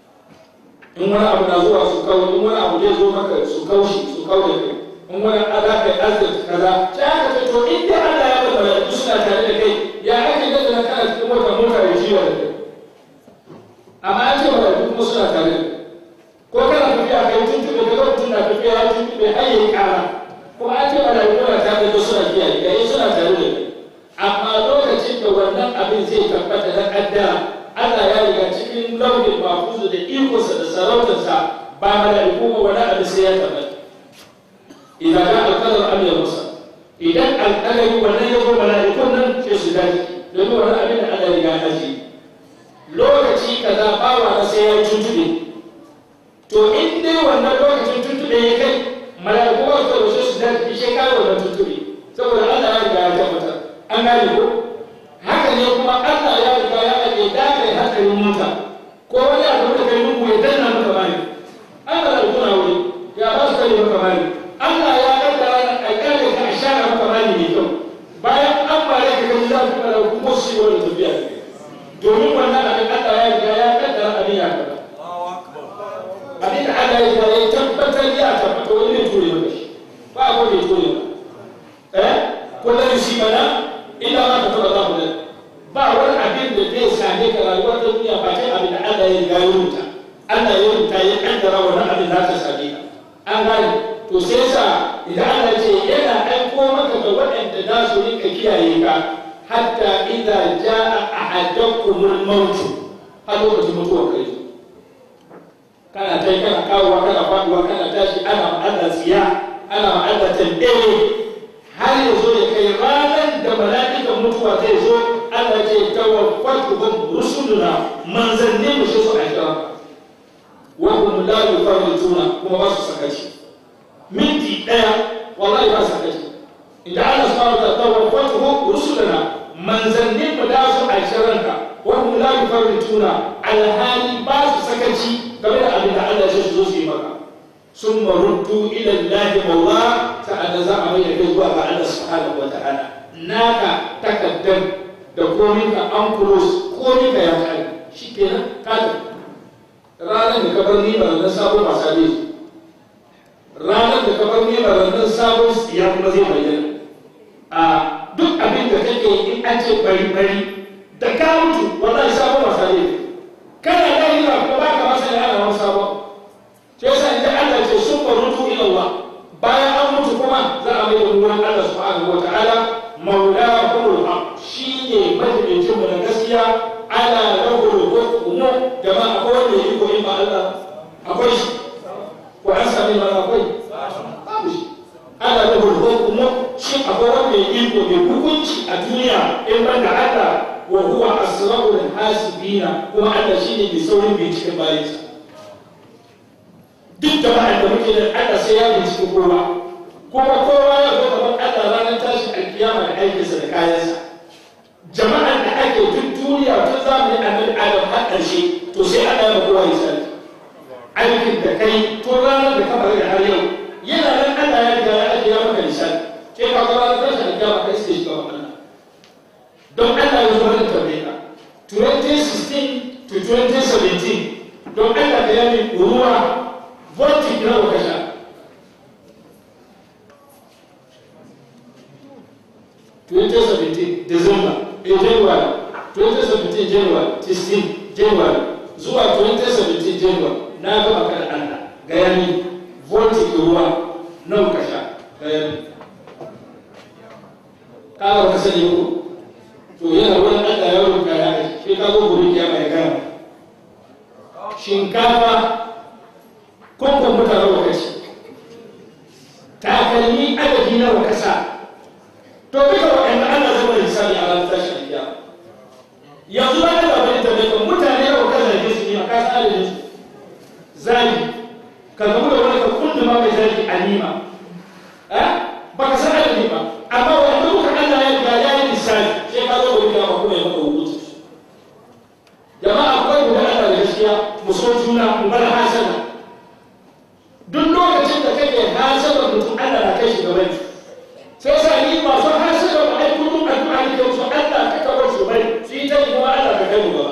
in wani abu na zuwa su kawo in wani abu zai zo maka su kaushi su kawo da kai in wani ala kai arziki kaza sai aka ce to in dai Allah ya baka malaiku suna tare da kai ya ake gaza na kana cikin mota mota ya jiwa da kai amma an ce malaiku kuma suna tare da kai ko kana tafiya kai tuntube ka ga mutum na tafiya ya tuntube har yayi kara kuma an ce malaiku na tare da suna kiyaye kai suna tare da kai amma lokacin da wannan abin zai tabbata na kaddara Allah ya riga cikin launin mafuzu da ikonsa da sarautarsa ba mala'iku ba wani abin sai ya tabbata idan ga alƙalar am ya musa idan alƙalari wannan ya zo mala'ikun nan sai su dace domin wani abin da Allah ya riga ji lokaci kaza bawa na sai ya tuntube to in dai wannan lokacin tuntube ya kai mala'iku ba su da su dace shi kai wannan tuntube saboda Allah ya riga ya tabbatar an gane ko haka ne kuma Allah ya riga ya aje dakai hankalin mota ko wani abu da kai muku ya danna maka bani Allah da kuna wuri ya ba su kai maka bani Allah ya kaddara a kare ka a share maka bani mai kyau bayan an bare ka kai za ku fara kuma su yi wani tafiya domin wannan abin Allah ya riga ya kaddara abin ya kaddara abin da Allah ya riga ya tabbatar ya tabbata wani ne ture maka shi ba a ne ture maka eh kullum yusibana illa ma kataba Allah lana ba wani abin da zai same ka rayuwar ta duniya ba kai abin da Allah ya riga ya rubuta Allah ya rubuta ya kaddara wannan abin za ta same ka an gane to sai sa idan Allah ce yana aiko maka da waɗanda za su rinka kiyaye ka hatta idza jaa ahadakumul maut har lokacin mutuwa kai kana kai kana kawowa kana faduwa kana tashi ana ma Allah tsiya ana ma Allah tambaye har ya zo ya kai ranar da mala'ikan mutuwa zai zo Allah ce tawaffatuhum rusuluna manzanni mu shi su a kira wa hum la yufarrituna kuma ba su sakaci minti daya wallahi ba su sakaci idan Allah subhanahu wa ta'ala tawaffatuhum rusuluna manzanni mu da su a kiranka wa hum la yufarrituna alhali ba su sakaci game da abin da Allah ya so su zo su yi maka ثم ردوا الى الله مولاه تعالى za a mai da kai zuwa ga Allah subhanahu wa ta'ala naka takaddam da komin ka an kulos komin ka ya kai shikenan ka ranar da ka bar ni ba nan sabon wasa ne ranar da ka bar ni ba nan sabon ya kuma zai bayyana a duk abin da kake in an ce bari bari da ka mutu wallahi sabon wasa ne kana da yi ba ba ka masa ya ana wani sabon shi yasa idan Allah ce sun barutu ila Allah bayan an mutu kuma za a mai da ruwan Allah subhanahu wa ta'ala maulahul haq shine majibincin mu na gaskiya ala lahul hukmu jama'a ko in ba Allah akwai shi ko an sami mana akwai babu shi ana da hukumu shi akwai wanda ya iko mai hukunci a duniya in ban da Allah wa huwa asrarul hasibina kuma Allah shine mai saurin binciken bayansa duk jama'ar da muke da Allah sai ya bincike kowa kuma kowa ya zo gaban Allah ranar tashi alkiyama da aikinsa da kayansa jama'ar da ake duk duniya tun zamani annabi Adam har ƙarshe to sai Allah ya kowa ya sani aikin da kai tun ranar da ka bari da har yau yana nan Allah ya riga ya ajiye maka lissafi ke ka ga ranar tashi alkiyama kai sai shiga Allah don Allah ya zo da tambaye ka 2016 to 2017 don Allah ka yi ruwa voltage nawa ka sha twenty seventeen december eh january twenty seventeen january sixteen january zuwa twenty seventeen january na gama kan allah gaya ni voltage ruwa nawa ka sha gaya ni kawo ka sani ko to yana wani allah ya rubuta ya shi ka zo guri ya mai gama shinkafa kwamfan mutane wa kashi takalmi adadi na wa kasa to duka waɗanda ana zama lissafi a ranar tashin biya yanzu ba da bane ta daga mutane wa kasa ne su ne a kasa adadin su zagi ka gamu da wani ka kundu ma mai zagi a nima ba ka san adadi ba amma wanda muka Allah ya riga ya yi lissafi sai ka zo wani kama kuma ya maka hukunci jama'a akwai guda Allah da gaskiya mu so juna mu bar hasana duk lokacin da kake hasaba mutum Allah na kai shi gaban shi sai sa ni masu hasaba ba ai kullum addu'a ne ke so Allah ka kawo shi bai su yi ta yi kuma Allah ka kai mu gaba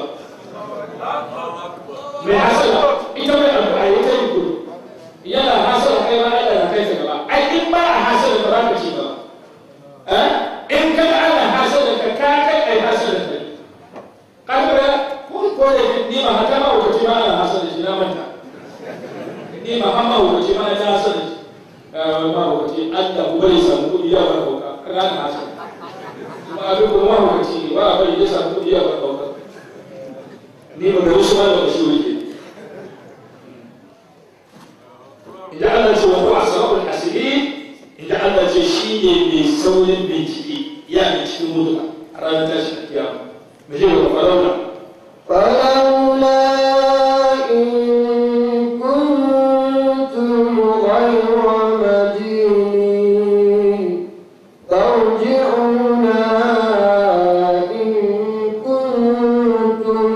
mai hasaba ita mai addu'a ya ta yi kullum yana hasaba kai ma Allah na kai ta gaba ai in ba a hasaba ba za ka ci gaba eh in ka ga Allah hasaba ka ka kai ai hasaba kai kaga ko ko da ni ma hata ma wuce ma ana hasaba shi na manta ni ma hamma wuce ma na hasaba shi ma wuce Allah ku bari samu kudi ya bar kauka kaga na hasaba kuma abin kuma ma wuce ne ba a bari ya samu kudi ya bar kauka ni ba da wasu ma da wasu wuce idan Allah ce wa huwa asrarul hasibin idan Allah ce shi ne mai saurin bincike ya bincike mutuka a ranar tashin kiyama mu je ga farauna فلولا إن كنتم غير مدينين ترجعونها إن كنتم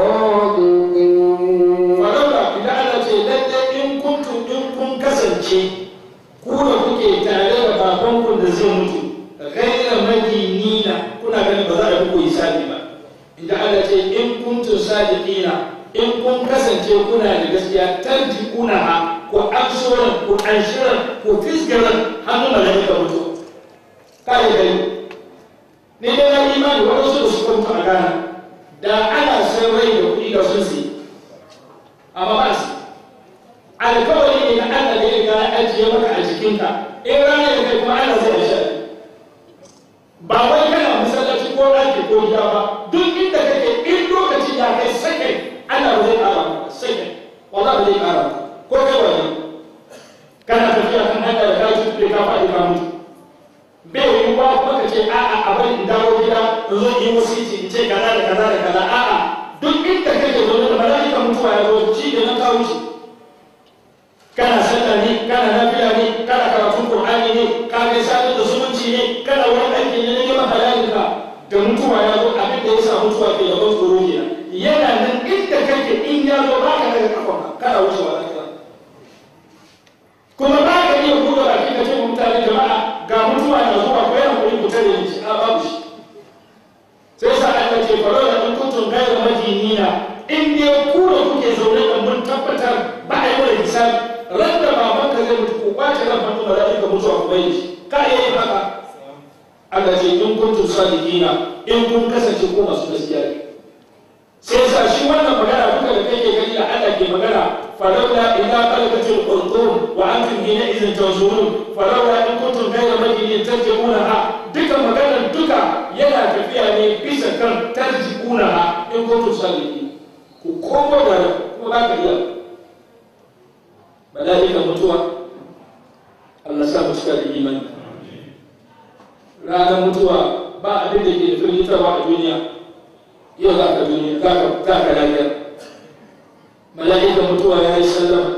صادقين farauna idan Allah ce lalle in kuntum in kun kasance ku da kuke tare da babanku da zai mutu ghaira madinina kuna ganin ba za a yi muku hisabi ba inda Allah ce in kuntum sadiqina in kun kasance kuna da gaskiya tarji'una ha ko anshoran ko anshiran ko fisgaran hannu malaika mutu kai gani ni dai na imani waɗansu da suka mutu a Ghana da ana san rai da kuɗi da sun siya amma ba su alkawari ne na Allah da ya riga ya ajiye maka a jikinka in rana da kai kuma Allah zai ashe ba wai kana masallaci ko ɗaki ko gida ba duk inda kake in lokaci ya kai sakai Allah ba zai ƙara maka sakai wala ba zai ƙara maka ko kai wani kana tafiya kan hanya da kaji da ka faɗi ka mutu bai yi ba kuma ka ce a'a a bari in dawo gida in zo in yi wasiti in ce kaza da kaza da kaza a'a duk inda kake zaune da mala'ika mutuwa ya zo shi da na kawo shi kana sallah ne kana nafiya ne kana karatun qur'ani ne ka kai sadar da zumunci ne kana wani aiki ne na neman halalinka da mutuwa ya zo abin da ya sa mutuwa ke da ban tsoro kenan yana nan inda kake in ya zo ba ka daga kafanka kana wucewa lafiya kuma ba ka iya buɗe baki ka ce wa mutane jama'a ga mutuwa na zuwa ko yana kuɗi ku tare ni a babu shi sai sa Allah ce faro da in kuntum ghayra madinina in dai ku da kuke zaune da mun tabbatar ba a yi wa hisabi ran da baban ka zai mutu ku kwace ran hannu ba za ka mutuwa ku bai shi ka iya yin haka Allah ce in kuntum sadiqina in kun kasance ko masu gaskiya ne sai sa shi wannan magana duka da kake gani da Allah ke magana falawla idza qalaqatil qulub wa antum hina idhin tanzurun falawla in kuntum ghayra madinin tarji'unaha duka maganar duka yana tafiya ne bisa kan tarji'unaha in kuntum sadiqin ku komo da kuma ba ka iya mala'ika mutuwa ya yi sallama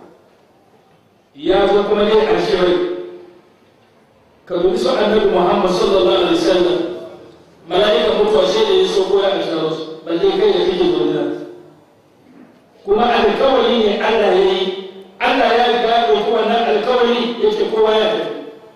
ya zo kuma dai a shirai ka dubi su annabi muhammad sallallahu alaihi wasallam mala'ika mutuwa sai da ya so ko ya asharo su balle kai da kake zaune kuma alkawari ne Allah ya yi Allah ya riga ya ɗauki wannan alkawari yake kowa ya tafi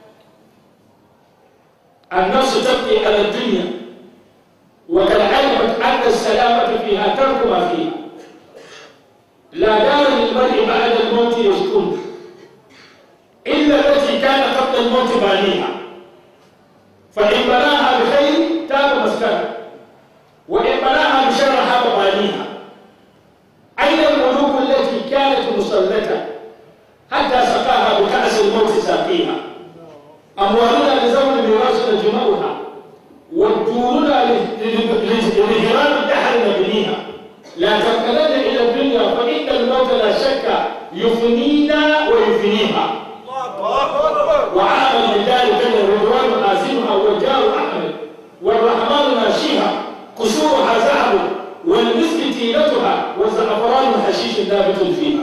النفس تبقي على الدنيا وقد علمت أن السلامة فيها ترك ما فيها لا دار للمرء بعد الموت يسكن إلا التي كان قبل الموت بانيها فإن بناها بخير تاب مسكنها وإن بناها بشر هاب بانيها أين الملوك التي كانت مسلة حتى سقاها بكأس الموت ساقيها أموالنا لزمن الميراث نجمعها والدورنا لهرام الدهر نبنيها لا تنقلن إلى الدنيا فإن الموت لا شك يفنينا ويفنيها وعمل لذلك الرضوان آزمها والجار أحمد والرحمن ماشيها قصورها ذهب والمسك تيلتها والزعفران حشيش نابت فيها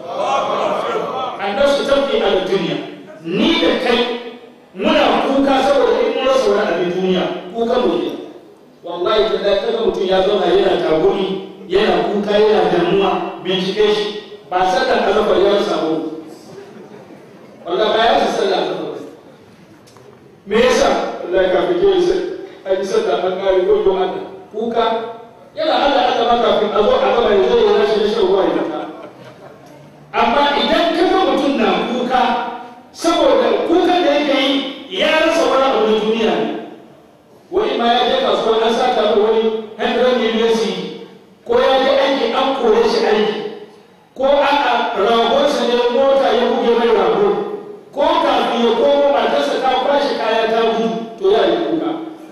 النفس تبكي على الدنيا نيد كي muna kuka saboda in mun rasa wani abin duniya kuka mu ne wallahi da da kaga mutum ya zauna yana tagumi yana kuka yana damuwa bincike shi ba sallan azabar ya rasa ba wallahi ba ya rasa sallan azabar me yasa wallahi kafin ke sai an yi sallah an kare ko yo Allah kuka yana Allah Allah ma kafin a zo a gaba ya zo ya rashi da shan ruwa ya ta amma idan kaga mutum na kuka saboda kukan da yake yi ya rasa wani abu na duniya ne wani ma ya je kasuwa an sa ta wani 100 million cedi ko ya je aiki an kore shi aiki ko a'a ragonsa ne mota ya buge mai rago ko kafin ya komo matarsa ta kwashe kaya ta gudu to ya yi kuka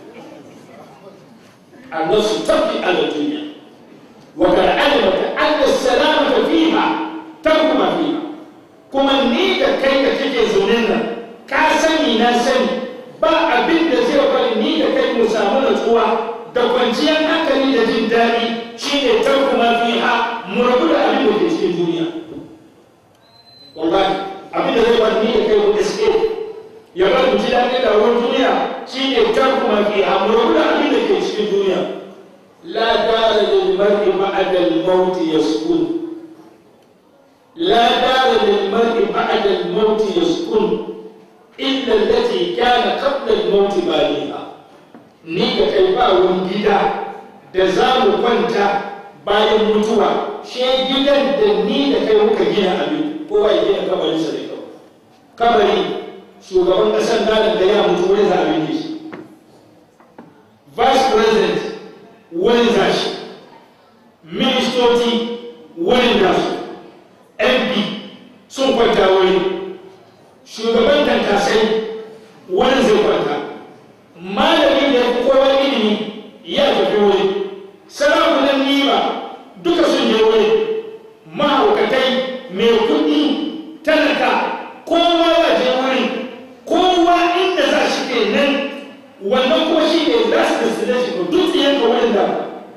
annasu tabbi ala duniya wa kad alimata anna salamata fiha tarku ma fiha kuma ni da kai da kake zaune nan ka sani na sani ba abin da zai bari ni da kai mu samu natsuwa da kwanciyar hankali da jin daɗi shine tarku ma fiha mu rabu da abin da ke cikin duniya wallahi abin da zai bari ni da kai mu escape ya bar mu ji daɗi da ruwan duniya shine tarku ma fiha mu rabu da abin da ke cikin duniya la dara lil mar'i ba'da al-maut yaskun لا دار للمرء بعد الموت يسكن إلا التي كان قبل الموت بانيها ni da kai ba wani gida da za mu kwanta bayan mutuwa she gidan da ni da kai muka gina abin kowa ya gina kabarin sa da kyau kabari shugaban ƙasar Ghana da ya mutu wani za a binne shi vice president wani za shi ministoci wani za su mp sun kwanta wuri shugaban tantasai wani zai kwanta malamin da ya fi kowa ilimi ya tafi wuri sarakunan nima duka sun je wuri mahaukatai mai kuɗi talaka kowa ya je wuri kowa inda za shi ke nan wannan kuma shi ne za su destination ko duk yanka wurin da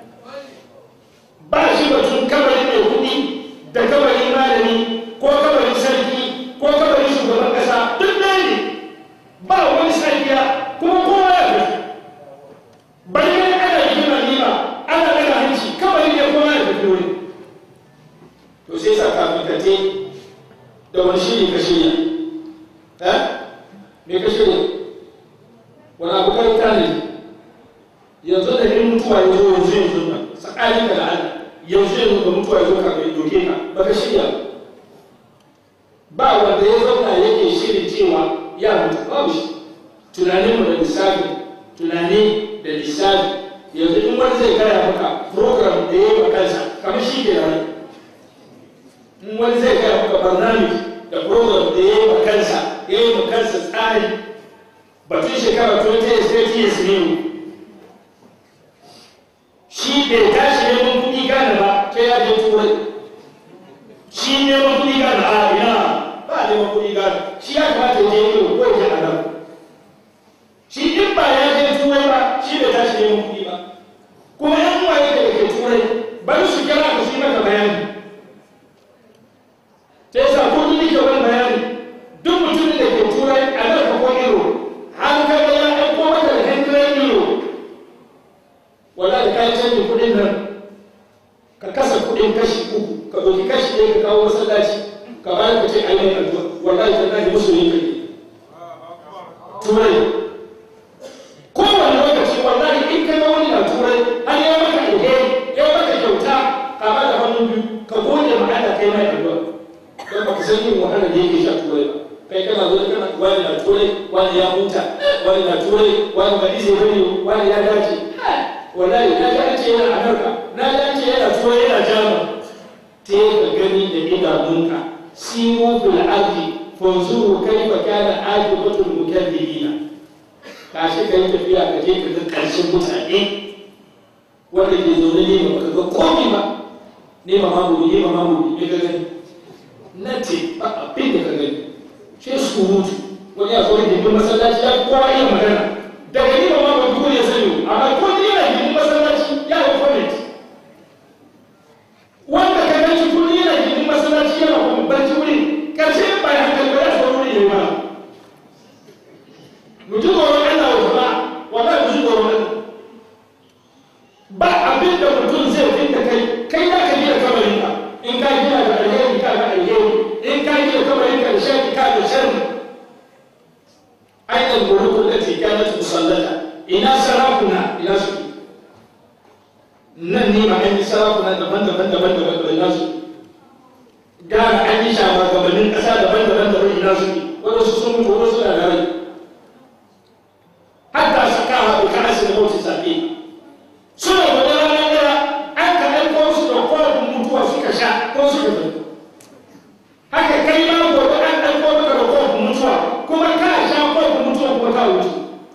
ba shi batun kabarin mai kuɗi da kabarin malami ko kabarin sarki ko kabarin shugaban kasa duk ɗaya ne ba wani sarkiya kuma kowa ya fi bayan ana gina nima ana daga hanci kabarin ne kowa ya fi wuri to sai sa kafin ka te da wani shiri ka shirya eh me ka shirya wani abu kai ta ne yanzu da in mutuwa ya zo yanzu yanzu nan tsakanin da Allah yanzu yanzu da mutuwa ya zo ka mai doke ka baka shirya ba wanda ya zauna yake shirin cewa ya mutu babu shi tunanin mu da lissafi tunani da lissafi yanzu in wani zai gaya maka program da ya yi wa kansa kamar shi ke nan in wani zai gaya maka barnamij da program da ya yi wa kansa ya yi wa kansa tsari batun shekara 20 years 30 years ne shi bai tashi neman kuɗi gane ba sai ya je turai shi neman kuɗi gane a ina ba neman kuɗi gane shi ya kamata ya je yi ko ya je a nan shi in ba ya je turai ba shi bai tashi neman kuɗi ba kuma yan uwa yake da ke turai bari su kira ka su yi maka bayani ɗauki kashi ɗaya ka kawo masallaci ka bayar ka ce a yi mai addu'a wallahi tallahi musulmi kai turai kowane lokaci wallahi in ka ga wani na turai har ya maka alheri ya maka kyauta ka ba da hannu biyu ka gode ma Allah kai mai addu'a don ba ka san yin wahalar da yake sha turai ba kai kana zo kana wani na turai wani ya huta wani na turai wani ba izini bane wani ya dace wallahi na ji an ce yana Amurka na ji an ce yana turai yana Jamus te ka gani da idanunka siru fil ardi fanzuru kaifa kana aqibatul mukaththibina ka shi ka yi tafiya ka je ka ga ƙarshen mutane wanda ke zaune ne ba ka ga komi ba ne ma mamuri ne ma mamuri ne ka gani na ce ba abin da ka gani ce surutu wani ya zo da gindin masallaci ya kowa iya magana daga ni ba ma ba duk ya sani amma ko ni yana gindin masallaci ya yi comment wanda ka gani shi kullum yana gindin masallaci yana kuma barci wuri karshe ba ya hankali ba ya so wuri ne ba mu ji tsoron Allah wa jama'a wallahi mu ji tsoron Allah ba abin da mutum zai fi da kai kai za ka gina kamarin ka in ka gina da alheri ka ga alheri in ka gina kamarin ka da sharri ka da sharri aidan mulukul lati kanat musallata ina sarakuna ina su nan ne ma an yi sarakuna daban-daban daban-daban da ina su gara an yi shugabannin ƙasa daban-daban daban ina su wadansu sun mutu wadansu na da rai hatta sakawa bi ka'asi da mauti safi suna da rana ɗaya an ka aiko su da kofin mutuwa suka sha ko suka zai haka kai ma gobe an aiko maka da kofin mutuwa kuma ka sha kofin mutuwa kuma ka wuce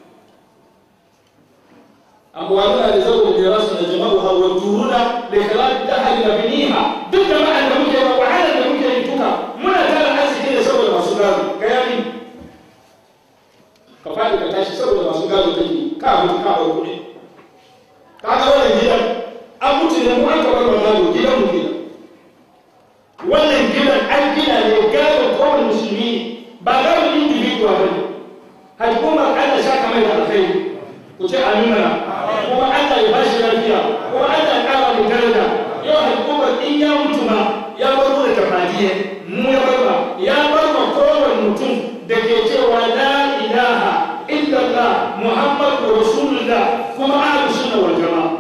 amwaluna da zaune da rasu da jama'u hawa turuna da kalafi ta hali da biniha duk da ma'an da muke ba wahalar da muke yi tuka muna tara arziki da saboda masu gado ga yari ka faɗi ka tashi saboda masu gado kake ka mutu ka bar kuɗi ka ga wannan gidan an mutu ne mu an ka bar gado gidan mu gidan wannan gidan an gina ne gado kowane musulmi ba gado individual ba ne hukumar Allah sha kamar da alkhairi ku ce amina kuma Allah ya bashi lafiya kuma Allah ya kara mu daraja yau hukumar in ya mutu ma ya bar mu da tafadiye mu ya bar ba ya bar ma kowane mutum da ke cewa la ilaha illallah muhammadu rasulullah kuma ahlu sunna wal jamaa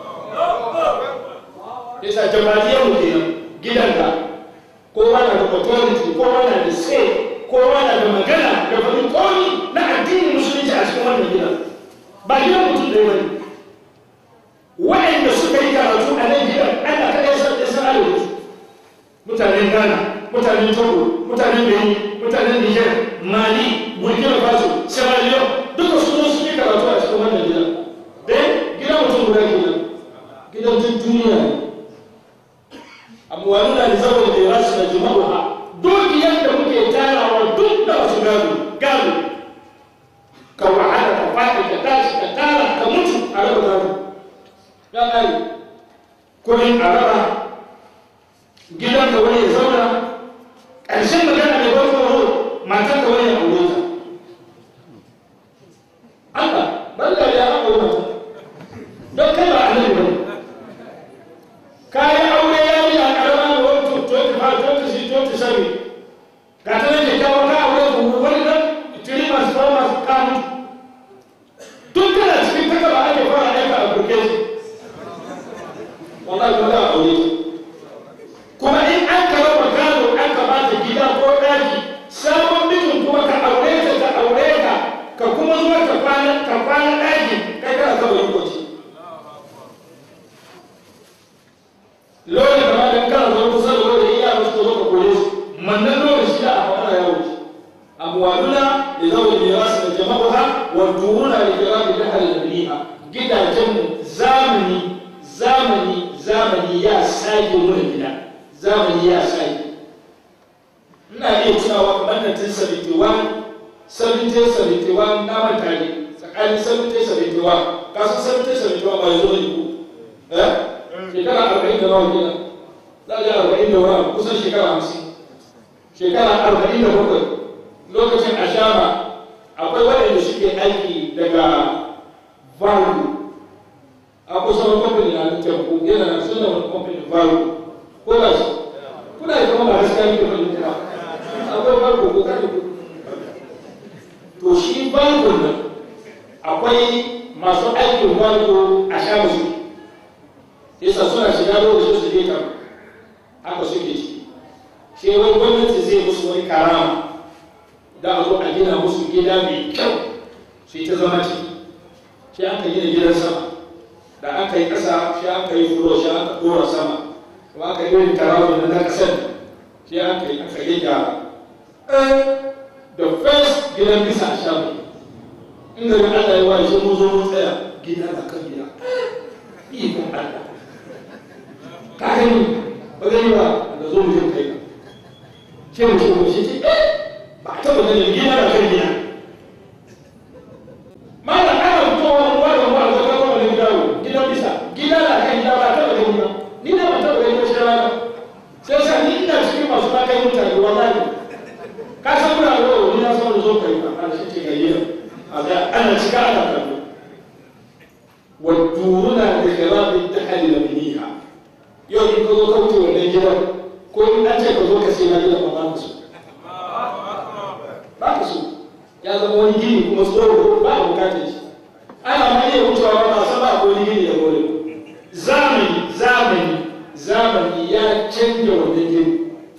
yasa jama'iyar mu kenan gidanka kowa na da authority kowa na da say kowa na da magana da faɗin komi na addinin musulunci a cikin wannan gidan ba gidan mutum ɗaya bane waɗanda suka yi karatu a nan gidan ana kaɗai san ɗaya san arewa mutanen ghana mutanen togo mutanen benin mutanen niger mali burkina faso sierra leone duka su zo su yi karatu a cikin wannan gidan dai gidan mutum guda gidan gidan duk duniya ne amwaluna da zaɓar da ya rasu da jima'uha dukiyar da muke tarawa duk da wasu gado gado ka wahala ka faɗi ka tashi ka tara ka mutu a raba gado ya ƙari kuɗin a raba gidan ka wani ya zauna ƙarshen magana mai ban tsoro matan ka wani ya aure ta Allah ban da ya aure mata don kai ba annabi ba ka yi aure ya yi a ƙarama da wani 25 26 ga ta nan kyakkyawa ka aure ku wani nan tiri masu fara masu kanu tun kana cikin kaka ba ake fara aika a burke shi wallahi kuma za a aure kuma in an ka raba gado an ka bata gida ko ɗaki sabon mijin kuma ka aure ta ka aure ka ka kuma zo ka kwana ka kwana ɗaki kai kana kaba yi kwaci lokacin da ma dan kana zo kusa da wanda iya musu ka zo ka kore su mannan lokaci da a fara ya wuce amwaluna da zawon mirasu da jama'uha wa duruna da kirabi da halaliha gidajen zamani zamani zamani ya sage mana gida zamani ya sage ina iya tunawa kamar 1971 1771 na manta ne tsakanin 1771 kasu 1771 ba ya zo ne ku eh shekara arba'in da nawa kenan za a ji arba'in da wani kusan shekara hamsin shekara arba'in da bakwai lokacin a shama akwai waɗanda suke aiki daga valu a kusan wani kamfani na teku yana na suna wani kamfani valu ko ba shi haka suke ciki sai wai gwamnati zai musu wani karama da a zo a gina musu gida mai kyau su yi ta zama ciki sai aka gina gidan sama da aka yi ƙasa sai aka yi furo sai aka ɗora sama kuma aka yi irin tarawih na ƙasar sai aka yi aka yi gyara the first gidan bisa a shafi inda ga Allah ya waye sai mun zo mun tsaya gida da kan gida ikon Allah ka gani ba zai yi ba da zo mu je kai ka sai mu ce mu shi ce eh ba ta ba ganin gida da kan gida mana ana fitowa ruwa da ruwa da kawo wani dawo gidan bisa gida da kan gida ba ta ba gani ba ni na ba ta ba gani ba shi rana sai sa ni ina cikin masu ba kai mutane wallahi ka san muna da wani na san da zo kai ba ana shi ce gayyar a ga ana cika ana kallo wa duruna da khirabin tahali da biniha yau in ka zo ka wuce wannan gidan ko in an ce ka zo ka sai na gidan ba ka so ba ka so ya zama wani gini kuma tsoro ba a bukatar shi ana ma iya wucewa ba ba san ba ko wani gini ya gore zamani zamani zamani ya canja wannan gini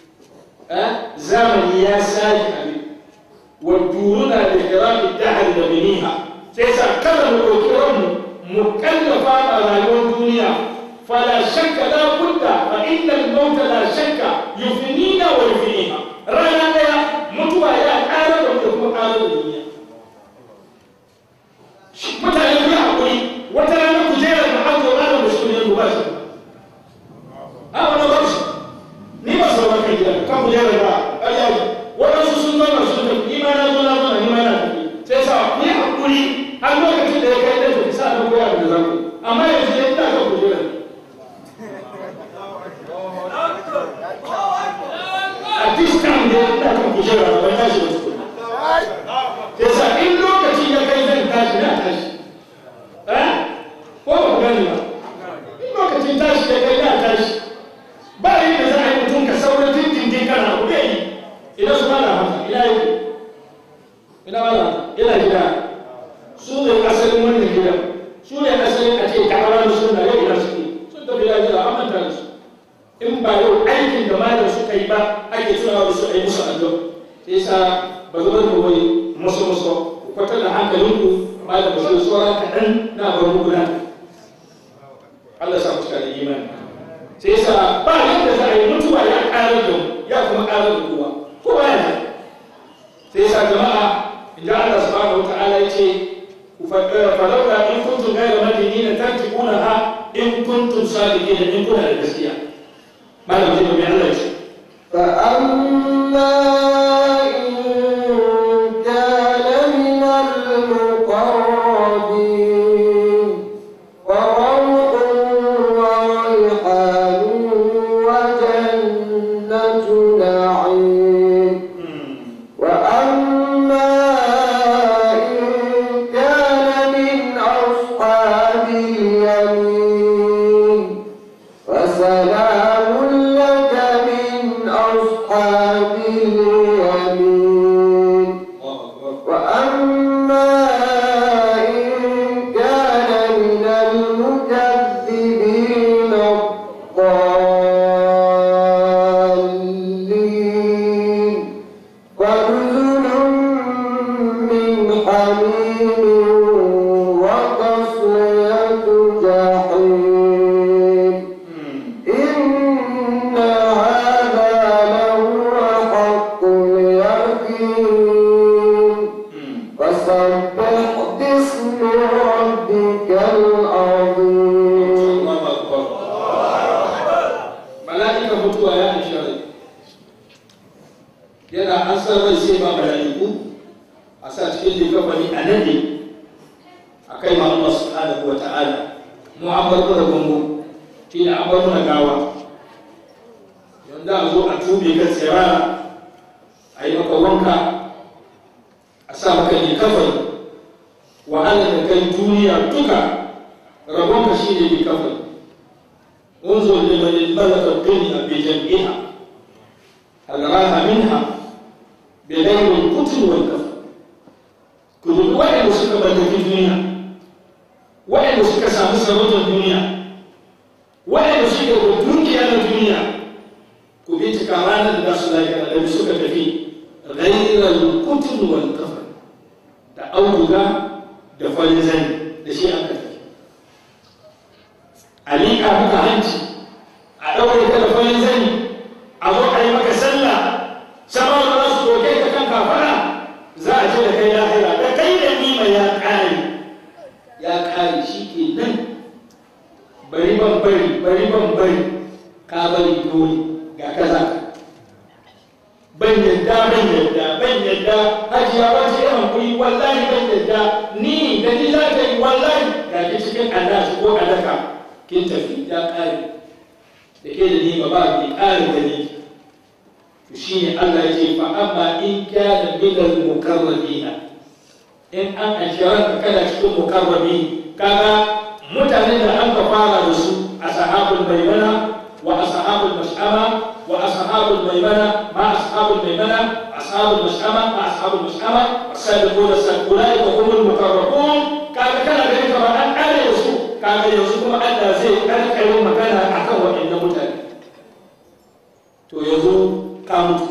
zamani ya sake abin wa duruna da kirafi dahar da biniha sai sa kada mu ɗauki ranmu mu kallafa a rayuwar duniya fala shakka la budda fa inna al-maut la shakka yufinina wa yufiniha rana daya mutuwa ya ƙara da mu kuma ƙara da duniya mutane ku hakuri wata rana ku jera da an zo ana musulmi ku ba shi a wani ba shi ni ba sauran kai gida kan ku jera da ayyaji waɗansu sun zauna sun tafi ni ma na zo na zauna ni ma na tafi sai sa ku yi hakuri har lokacin da ya kai da tafi sa na koya da zaku amma yanzu ya ina kan kujera a this time da ina kan kujera ba ban tashi ba tukuna sai sa in lokaci ya kai zan tashi na tashi eh ko ba ku gani ba in lokacin tashi ya kai na tashi ba yi da za a yi mutum ka saurin tintin kana abu da yi idan su bada haka ina yi ina bada ina gida su ne asalin wannan gidan su ne asalin a ce ta'awar su na yau ina suke sun tafi ya gida an manta da su in ba yau aikin da malam suka yi ba ake tunawa da su a yi musu addu'a sai sa ba zo da wai musu musu ku kwatar da hankalinku malam ba su tsora kaɗan na bar muku nan Allah sa mu cika da imani sai sa ba yadda za a yi mutuwa ya ƙarar da mu ya kuma ƙarar da kowa kowa yana sai sa jama'a idan Allah subhanahu wa ta'ala ya ce falaula in kuntum ghayra madinina tarji'unaha in kuntum sadiqina in kuna da gaskiya malam zai mai Allah ya ce فأما إن كان من المقربين فروح وريحان وجنة نعيم وأما إن كان من أصحاب اليمين فسلام لك من أصحاب اليمين وأما إن كان من المكذبين الضالين فنزل من حميم وتصلية جحيم إن هذا لهو حق اليقين فسبح باسم ربك العظيم mala'ika mutuwa ya an shari yana an san rai sai ba mala'iku a sa cikin likafani a nan ne a kai ma Allah subhanahu wa ta'ala mu an bar mana gungu shi ne an bar mana gawa yanzu a zo a tube ka tsirara a yi maka wanka a sa maka likafani wahala da kai duniya duka rabonka shi ne likafani انظر لمن ملك الدنيا بجمعها هل راها منها بغير القتل والكفر كل وين مسك ملك الدنيا وين مسك سامس رجل الدنيا وين مسك الدنيا الدنيا ku bincika ranar da su lafiya da suka tafi ghairal kutun wal kafan da auduga da farin zani da shi aka tafi a liƙa maka hanci a ɗaure ka da farin zani a zo a yi maka sallah sama da za su doke ka kan kafara za a ce da kai lahira da kai da nima ya ƙare ya ƙare shi ke nan bari ban bari bari ban bari ka bari dole ga kaza ban yadda ban yadda ban yadda hajiya wace yawan kuyi wallahi ban yadda ni da ni za ta yi wallahi ga ki cikin annashi ko alaka kin tafi ya ƙare da ke da ni ba ba ki ƙare da ni to shine Allah ya ce fa amma in kana min al mukarrabina in an ashirar kana cikin mukarrabi kaga mutanen da an ka fara da su ashabul maimana wa ashabul mash'ama wa ashabul maimana ma ashabul maimana ashabul mash'ama ma ashabul mash'ama as-sabiquna as-sabiquna wa humul mukarrabun kaga kana da kamar an kare da su kaga yanzu kuma Allah zai karkare magana akan waɗannan mutane to yanzu ka mutu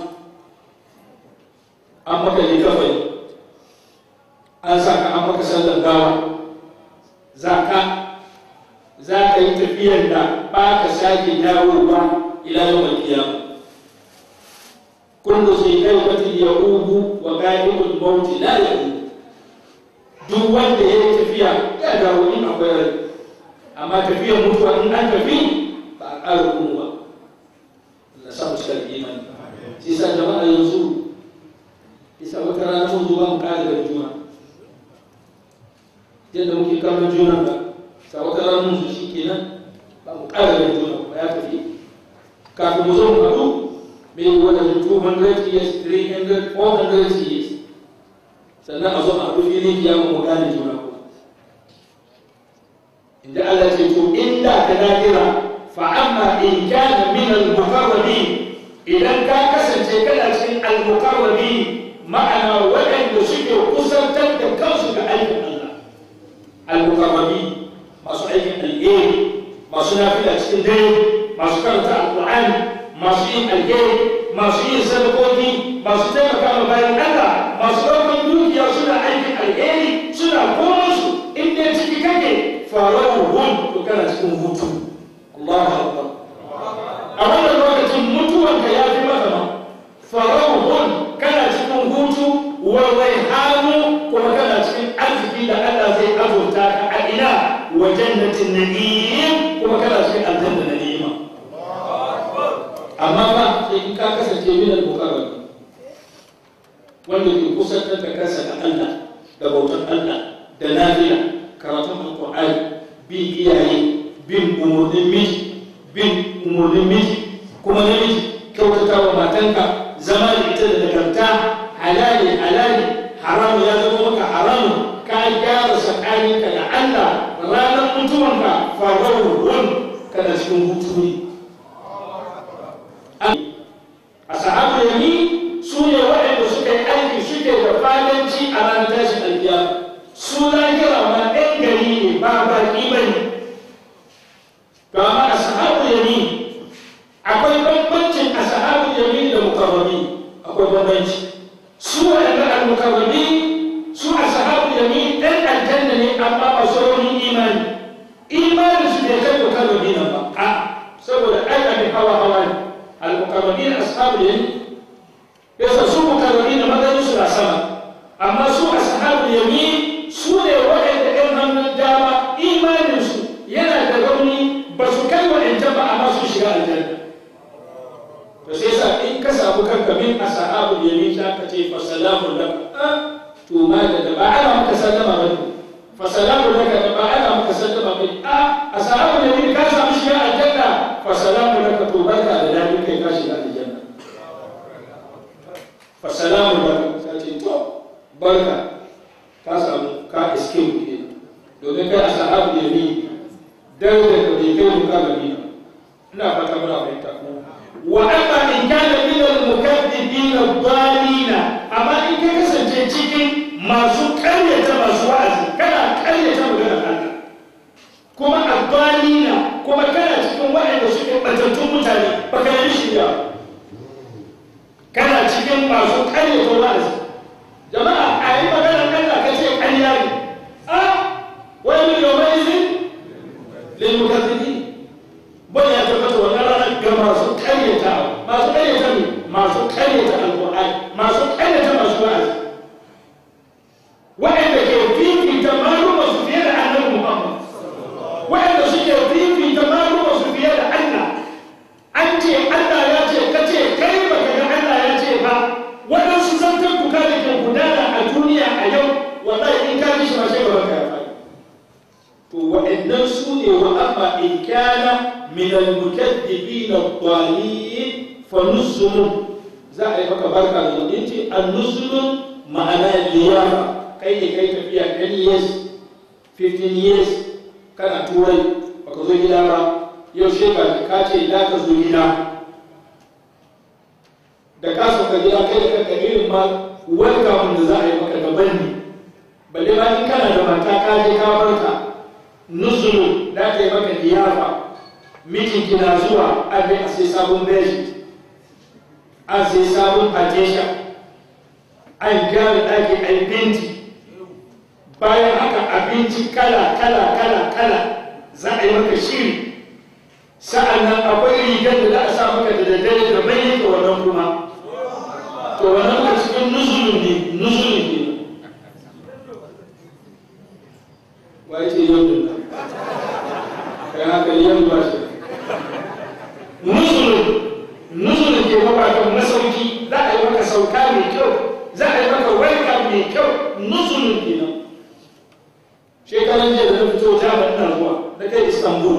an maka ne kafai an sa ka an maka sallar gawa za ka za ka yi tafiyar da ba ka sake dawowa ila yawan kiyama kullu sai kai wata ya ubu wa ga'ibul mauti la ya duk wanda ya yi tafiya ya dawo in akwai rai amma tafiyar mutuwa in an tafi ba a ƙara kuma ba Allah sa mu cika imani shi sa jama'a yanzu isa wata rana mun zuwa mu ƙara da juna yadda muke kallon juna ba sa wata rana mun shi kenan ba mu ƙara da juna ba ya tafi kafin mu zo mu haɗu maybe wani 200 years 300 400 years sannan a zo a haɗu filin kiyama mu gane juna ko inda Allah ce to inda ka da'ira fa amma in kana min al-muqarrabin idan ka kasance kana cikin al-muqarrabin ma'ana waɗanda suke kusantar da kansu ga aikin Allah al-muqarrabin masu aikin alheri masu nafila cikin dare masu karanta alqur'ani masu yin alheri masu yin sadakoki masu taimaka ma bayan Allah masu ɗaukar dukiya suna aikin alheri suna komansu in dai ciki kake faruwar hun to kana cikin hutu Allahu akbar a wannan lokacin mutuwanka ya fi maka ma faruwar hun kana cikin hutu wa hannu kuma kana cikin arziki da Allah zai azurta ka a ina wa jannatin na'im kuma kana cikin aljanna na ni'ima amma ba sai in ka kasance min al-muqarrab wanda ke kusantar da kansa da Allah da bautar Allah da lafiya karatun alqur'ani bin iyaye bin umurnin miji bin umurnin miji kuma namiji kyautata wa matanka zama da ita da nagarta halali halali haram ya zama maka haramun ka gyara tsakaninka da Allah ranar mutuwanka faruwar kana cikin hutu ne a sahabu yami su ne waɗanda suka yi aiki suke da fadanci a ranar tashin alkiya su lahira ma ɗan gari ne ba baƙi ba ne to amma a sahabu yami akwai bambancin a sahabu yami da mukarrami akwai bambanci su waɗanda al-mukarrami su a sahabu yami ɗan aljanna ne amma ba sauran imani imani su bai kai mukarrami nan ba a saboda ai abin hawa hawa ne al-mukarramin ashabul yamin yasa su mukarramin maganin su na sama amma su ashabul yamin su ne waɗanda ɗan hannun dama imanin su yana da rauni ba su kai waɗancan ba amma su shiga aljanna to sai sa in ka samu kanka min ashabul yamin za ka ce fa salamun laka to ma da ba ana maka sallama ba fa salamun laka da ba ana maka sallama ba a ashabul yamin ka samu shiga aljanna fa salamun laka to barka da dadi kai ka shiga aljanna fa salamun laka sai ce to barka ka samu ka iske mu ke domin kai ashabul yamin dan da ka bai kai mu ka gani ina fata muna fahimta wa amma in kana min al-mukaththibin ad-dallin amma in ka kasance cikin masu karyata masu wa'azi kana karyata maganar Allah kuma ad-dallin kuma kana cikin waɗanda suke batattun mutane baka yi shirya masu karyata wa'azi jama'a a yi magana Allah ka ce ƙarya ne a wani yawmaizin lil mukazzibin bai ya tabbata wannan ranar ga masu karyata masu karyata ne masu karyata alqur'ani masu karyata masu wa'azi wa'anda ke fifita maluma su fiye da annabi Muhammad wa'anda suke fifita maluma su fiye da Allah an ce Allah ya ce ka ce kai baka ga Allah ya ce ba waɗansu zantar kuka da ke gudana a duniya a yau wallahi in ka ji shi ma sai ba ka yafa to wa'annan su ne wa amma in kana min al-mukaththibin ad-dhalin fa nuzulun za a yi maka barka da zuwa yace an-nuzulun ma'ana liyafa kai ne kai tafiya 10 years 15 years kana turai baka zo gida ba yau shekara ka ce da ka zo gida da ka sauka gida kai da kanka irin ma welcome da za a yi maka daban ne balle ma in kana da mata ka je ka barka nuzulu da ka yi maka liyafa mijin kina zuwa an a sai sabon beji an sai sabon pajesha an gyara ɗaki a yi binti bayan haka abinci kala kala kala kala za a yi maka shiri sa'an nan akwai rigar da za a sa maka da daddare da mai yake wannan kuma to wannan ka cikin nuzulun ne nuzulun ne wa yake yau da nan kai haka yau ba shi nuzulun nuzulun ke mabatan masauki za a yi maka sauka mai kyau za a yi maka welcome mai kyau nuzulun kenan shekaran jiya da na fito jami'in na zuwa na kai istanbul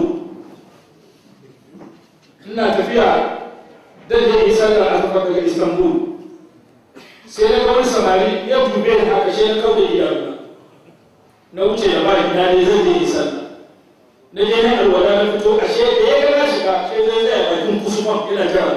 ina tafiya dan je isar da azufa daga istanbul sai na ga wani samari ya dube ni haka shi na kauda iyaluna na wuce da ba ina ne zan je isar na je na alwala na fito a she da ya ga na shiga sai zai zai bakin kusurman ina jira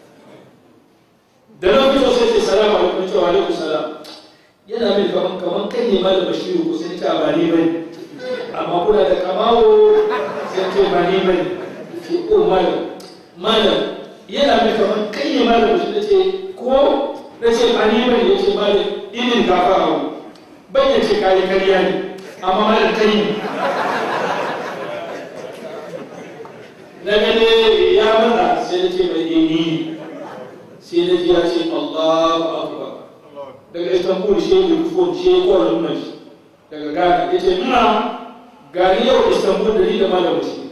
da na fito sai ce salamu alaikum cewa alaikum salam yana min kaman kaman kai ne malam bashiru ko sai ta ba ni bane amma kuna da kamawo sai ce ba ni bane ce o malam malam yana mai kaman kai ne malam bashiru na ce ko na ce ba ni bane ya ce malam inin gafara bai ya ce kayi kariya ne amma malam kai ne na gane ya mana sai na ce mai ini sai na ji ya ce Allahu akbar daga istanbul shi ne rufon shi ya kowane nuna shi daga ghana ya ce ina gani yau istanbul da ni da malam shi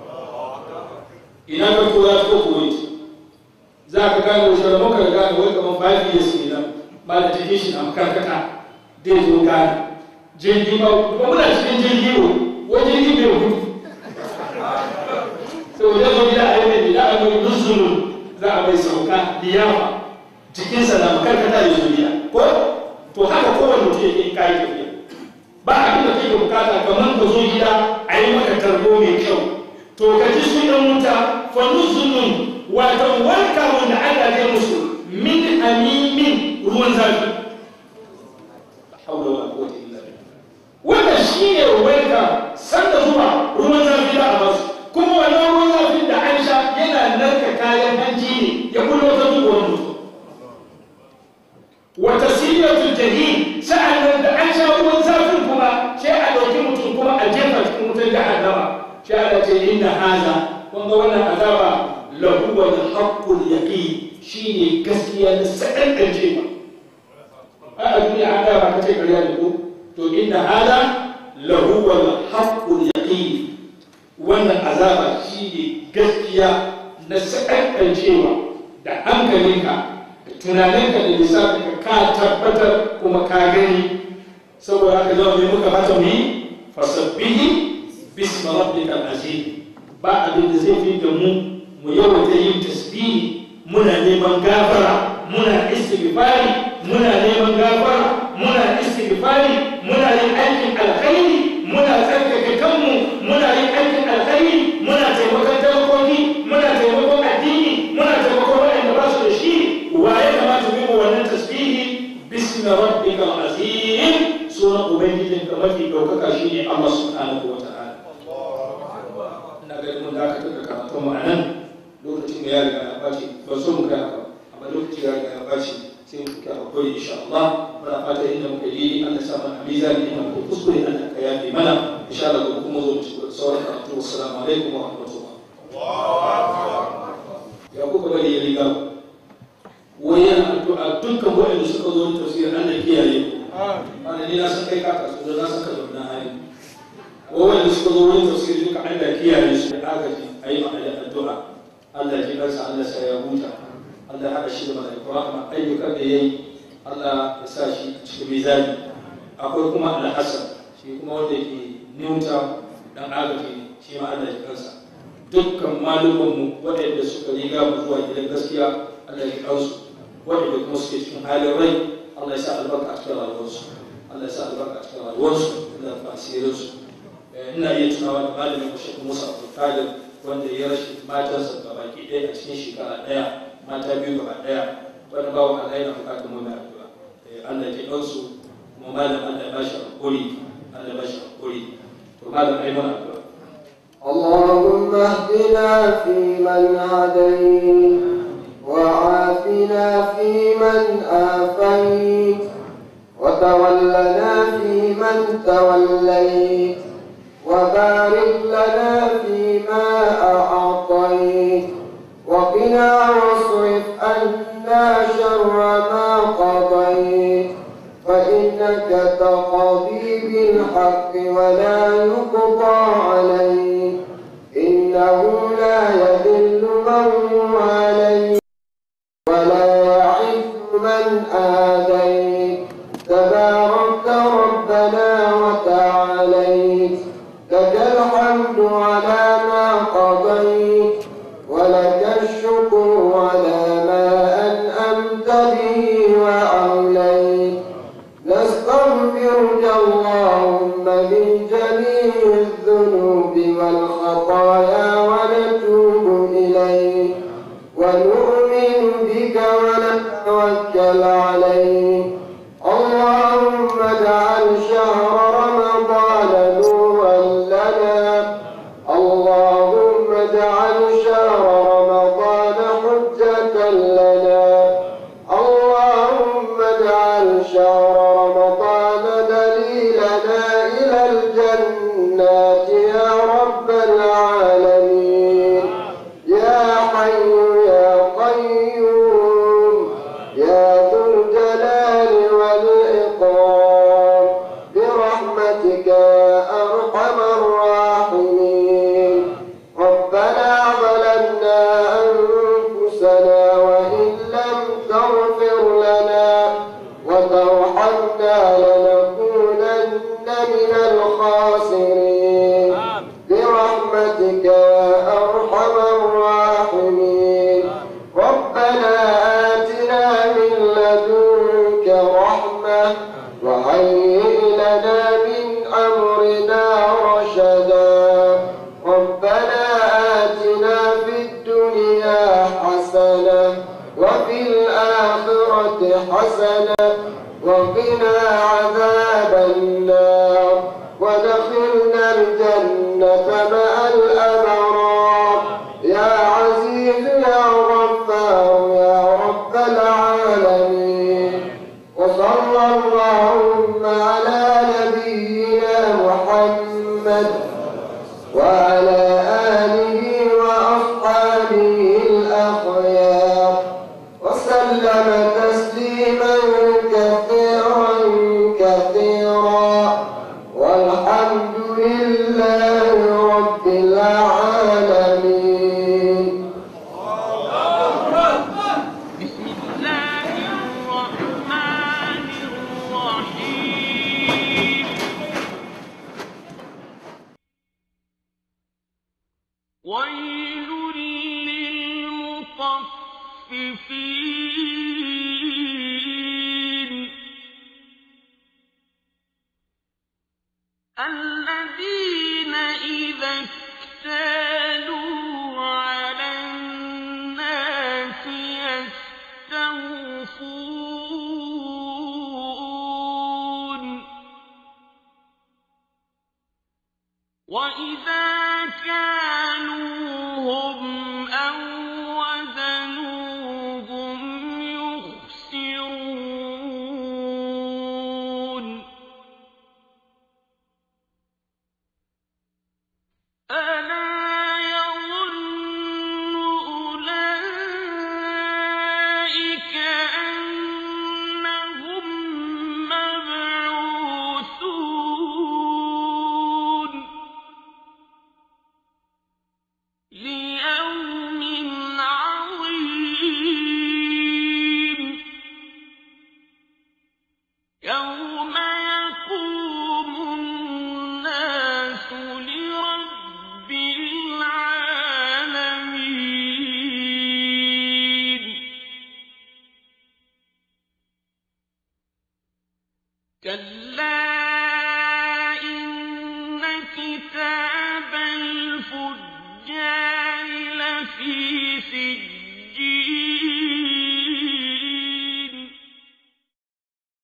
ina ka ko ya ko kuwait za ka gane wasu da muka gane wai kamar five years ne nan malam ta shi na makarkata dai zo gane jirgi ba ba muna cikin jirgi ko wai jirgi bai hudu sau da zo gida a yi mai gida a mai nuzulun za a mai sauka liyafa jikinsa na makarkata ya zo gida ko to haka kowane mutum yake in kayi tafiya ba abin da kake bukata kamar ka zo gida a yi maka tarbo mai kyau to ka ji su ɗan wuta fa nuzulun wato wanka wanda Allah zai musu min hamimin ruwan zafi haula wala quwwata illa billah wannan shine wanka sanda zuwa ruwan zafi da a basu kuma wannan ruwan zafin da an sha yana narka kayan hanji ne ya kullo ta duk wani mutum wata siratul jahim sa'annan da an sha ruwan zafin kuma sai a ɗauki mutum kuma a jefa cikin wutar jahannama sai Allah ce inna haza kun ga wannan azaba lahu wal haqqul yaqin shine gaskiya da sadan dan jefa a duniya an ga ba kace ƙarya da ko to inna haza lahu wal haqqul yaqin wannan azaba shine gaskiya na sadan dan jefa da hankalinka tunaninka da lissafinka ka tabbatar kuma ka gani saboda haka zama mai muka mata mu yi fasabbihi bisma rabbika azim ba abin da zai fi da mu mu yawaita yin tasbihi muna neman gafara muna istighfari muna neman gafara muna istighfari muna yin aikin alkhairi muna tsarkake kanmu muna yin aikin alkhairi muna taimakon talakoki muna taimakon addini muna taimakon waɗanda ba su da shi wa ya kamata mu yi wannan tasbihi bismi rabbika azim sunan ubangijin ka mafi ɗaukaka shi ne Allah subhanahu wa ta'ala ina ga mun da aka tuka karatu mu anan lokacin da ya riga ya bace ba so mu kai ba amma lokacin ya riga ya bace sai sai mu ka hakuri insha Allah muna fata inda muka yi Allah sa mana mizani inda muka kuskure Allah ka yafe mana insha Allah gobe kuma zo mu ci gaba da sauran karatu assalamu alaikum wa rahmatullah ya kuka bari ya riga wai yana addu'a dukkan waɗanda suka zo tafsir Allah kiyaye ana ni na san kai ka kasu da na san ka zauna hali waɗanda suka zo wurin tafsir duka Allah kiyaye su da agaji ayi ma da addu'a Allah ji kansa Allah sa ya huta Allah haɗa shi da mala'iku rahma ayyukan da yayi Allah ya sa shi cikin mizani akwai kuma Al-Hassan shi kuma wanda ke Newtown dan agaji shi ma Allah ji kansa dukkan malumanmu waɗanda suka riga mu zuwa gidan gaskiya Allah ya kansu waɗanda kuma suke cikin halin rai Allah ya sa albarka a cikin rayuwarsu Allah ya sa albarka a cikin rayuwarsu Allah ya fasirin su ina iya tunawa da malamin mu Sheikh Musa Abdul Qadir wanda ya rashi matarsa ga baki ɗaya a cikin shekara ɗaya mata biyu gaba ɗaya wani bawan Allah yana buƙatar mu mai addu'a Allah ya kansu kuma malam Allah ya bashi hakuri Allah ya bashi hakuri to malam ai mana addu'a اللهم اهدنا فيمن هديت وعافنا فيمن آفيت وتولنا فيمن توليت وبارك لنا فيما أعطيت وقنا واصرف عنا شر ما قضيت فإنك تقضي بالحق ولا يقضى عليك إنه لا يذل من واليت ولا يعز من آديت تبارك ربنا وتعاليت لك الحمد على ما قضيت ولك الشكر على ما أنأمت به وأوليت نستغفرك اللهم من جميع الذنوب والخطايا ونتوب إليك ونؤمن بك ونتوكل عليك اللهم اجعل شهر رمضان نورا لنا اللهم اجعل شهر رمضان حجة لنا اللهم اجعل شهر رمضان دليلنا إلى الجنات يا رب العالمين يا حي يا قيوم يا ذو الجلال والإكرام برحمتك يا أرحم الراحمين ربنا ظلمنا أنفسنا وإن لم تغفر لنا وترحمنا لنكونن من الخاسرين برحمتك يا أرحم الراحمين ربنا آتنا من لدنك رحمة وهيئ لنا من أمرنا رشدا ربنا آتنا في الدنيا حسنة وفي الآخرة حسنة وقنا عذاب النار ودخلنا الجنة مع الأبرار يا عزيز يا غفار يا رب العالمين وصلى اللهم على نبينا محمد وعلى آله وأصحابه الأخيار وسلم تسليما كثيرا كثيرا والحمد لله رب العالمين بسم الله الرحمن الرحيم ويل للمطففين الذين إذا اكتالوا على الناس يستوفون وإذا كانوهم أو وزنوهم يخسرون كلا إن كتاب الفجار لفي سجين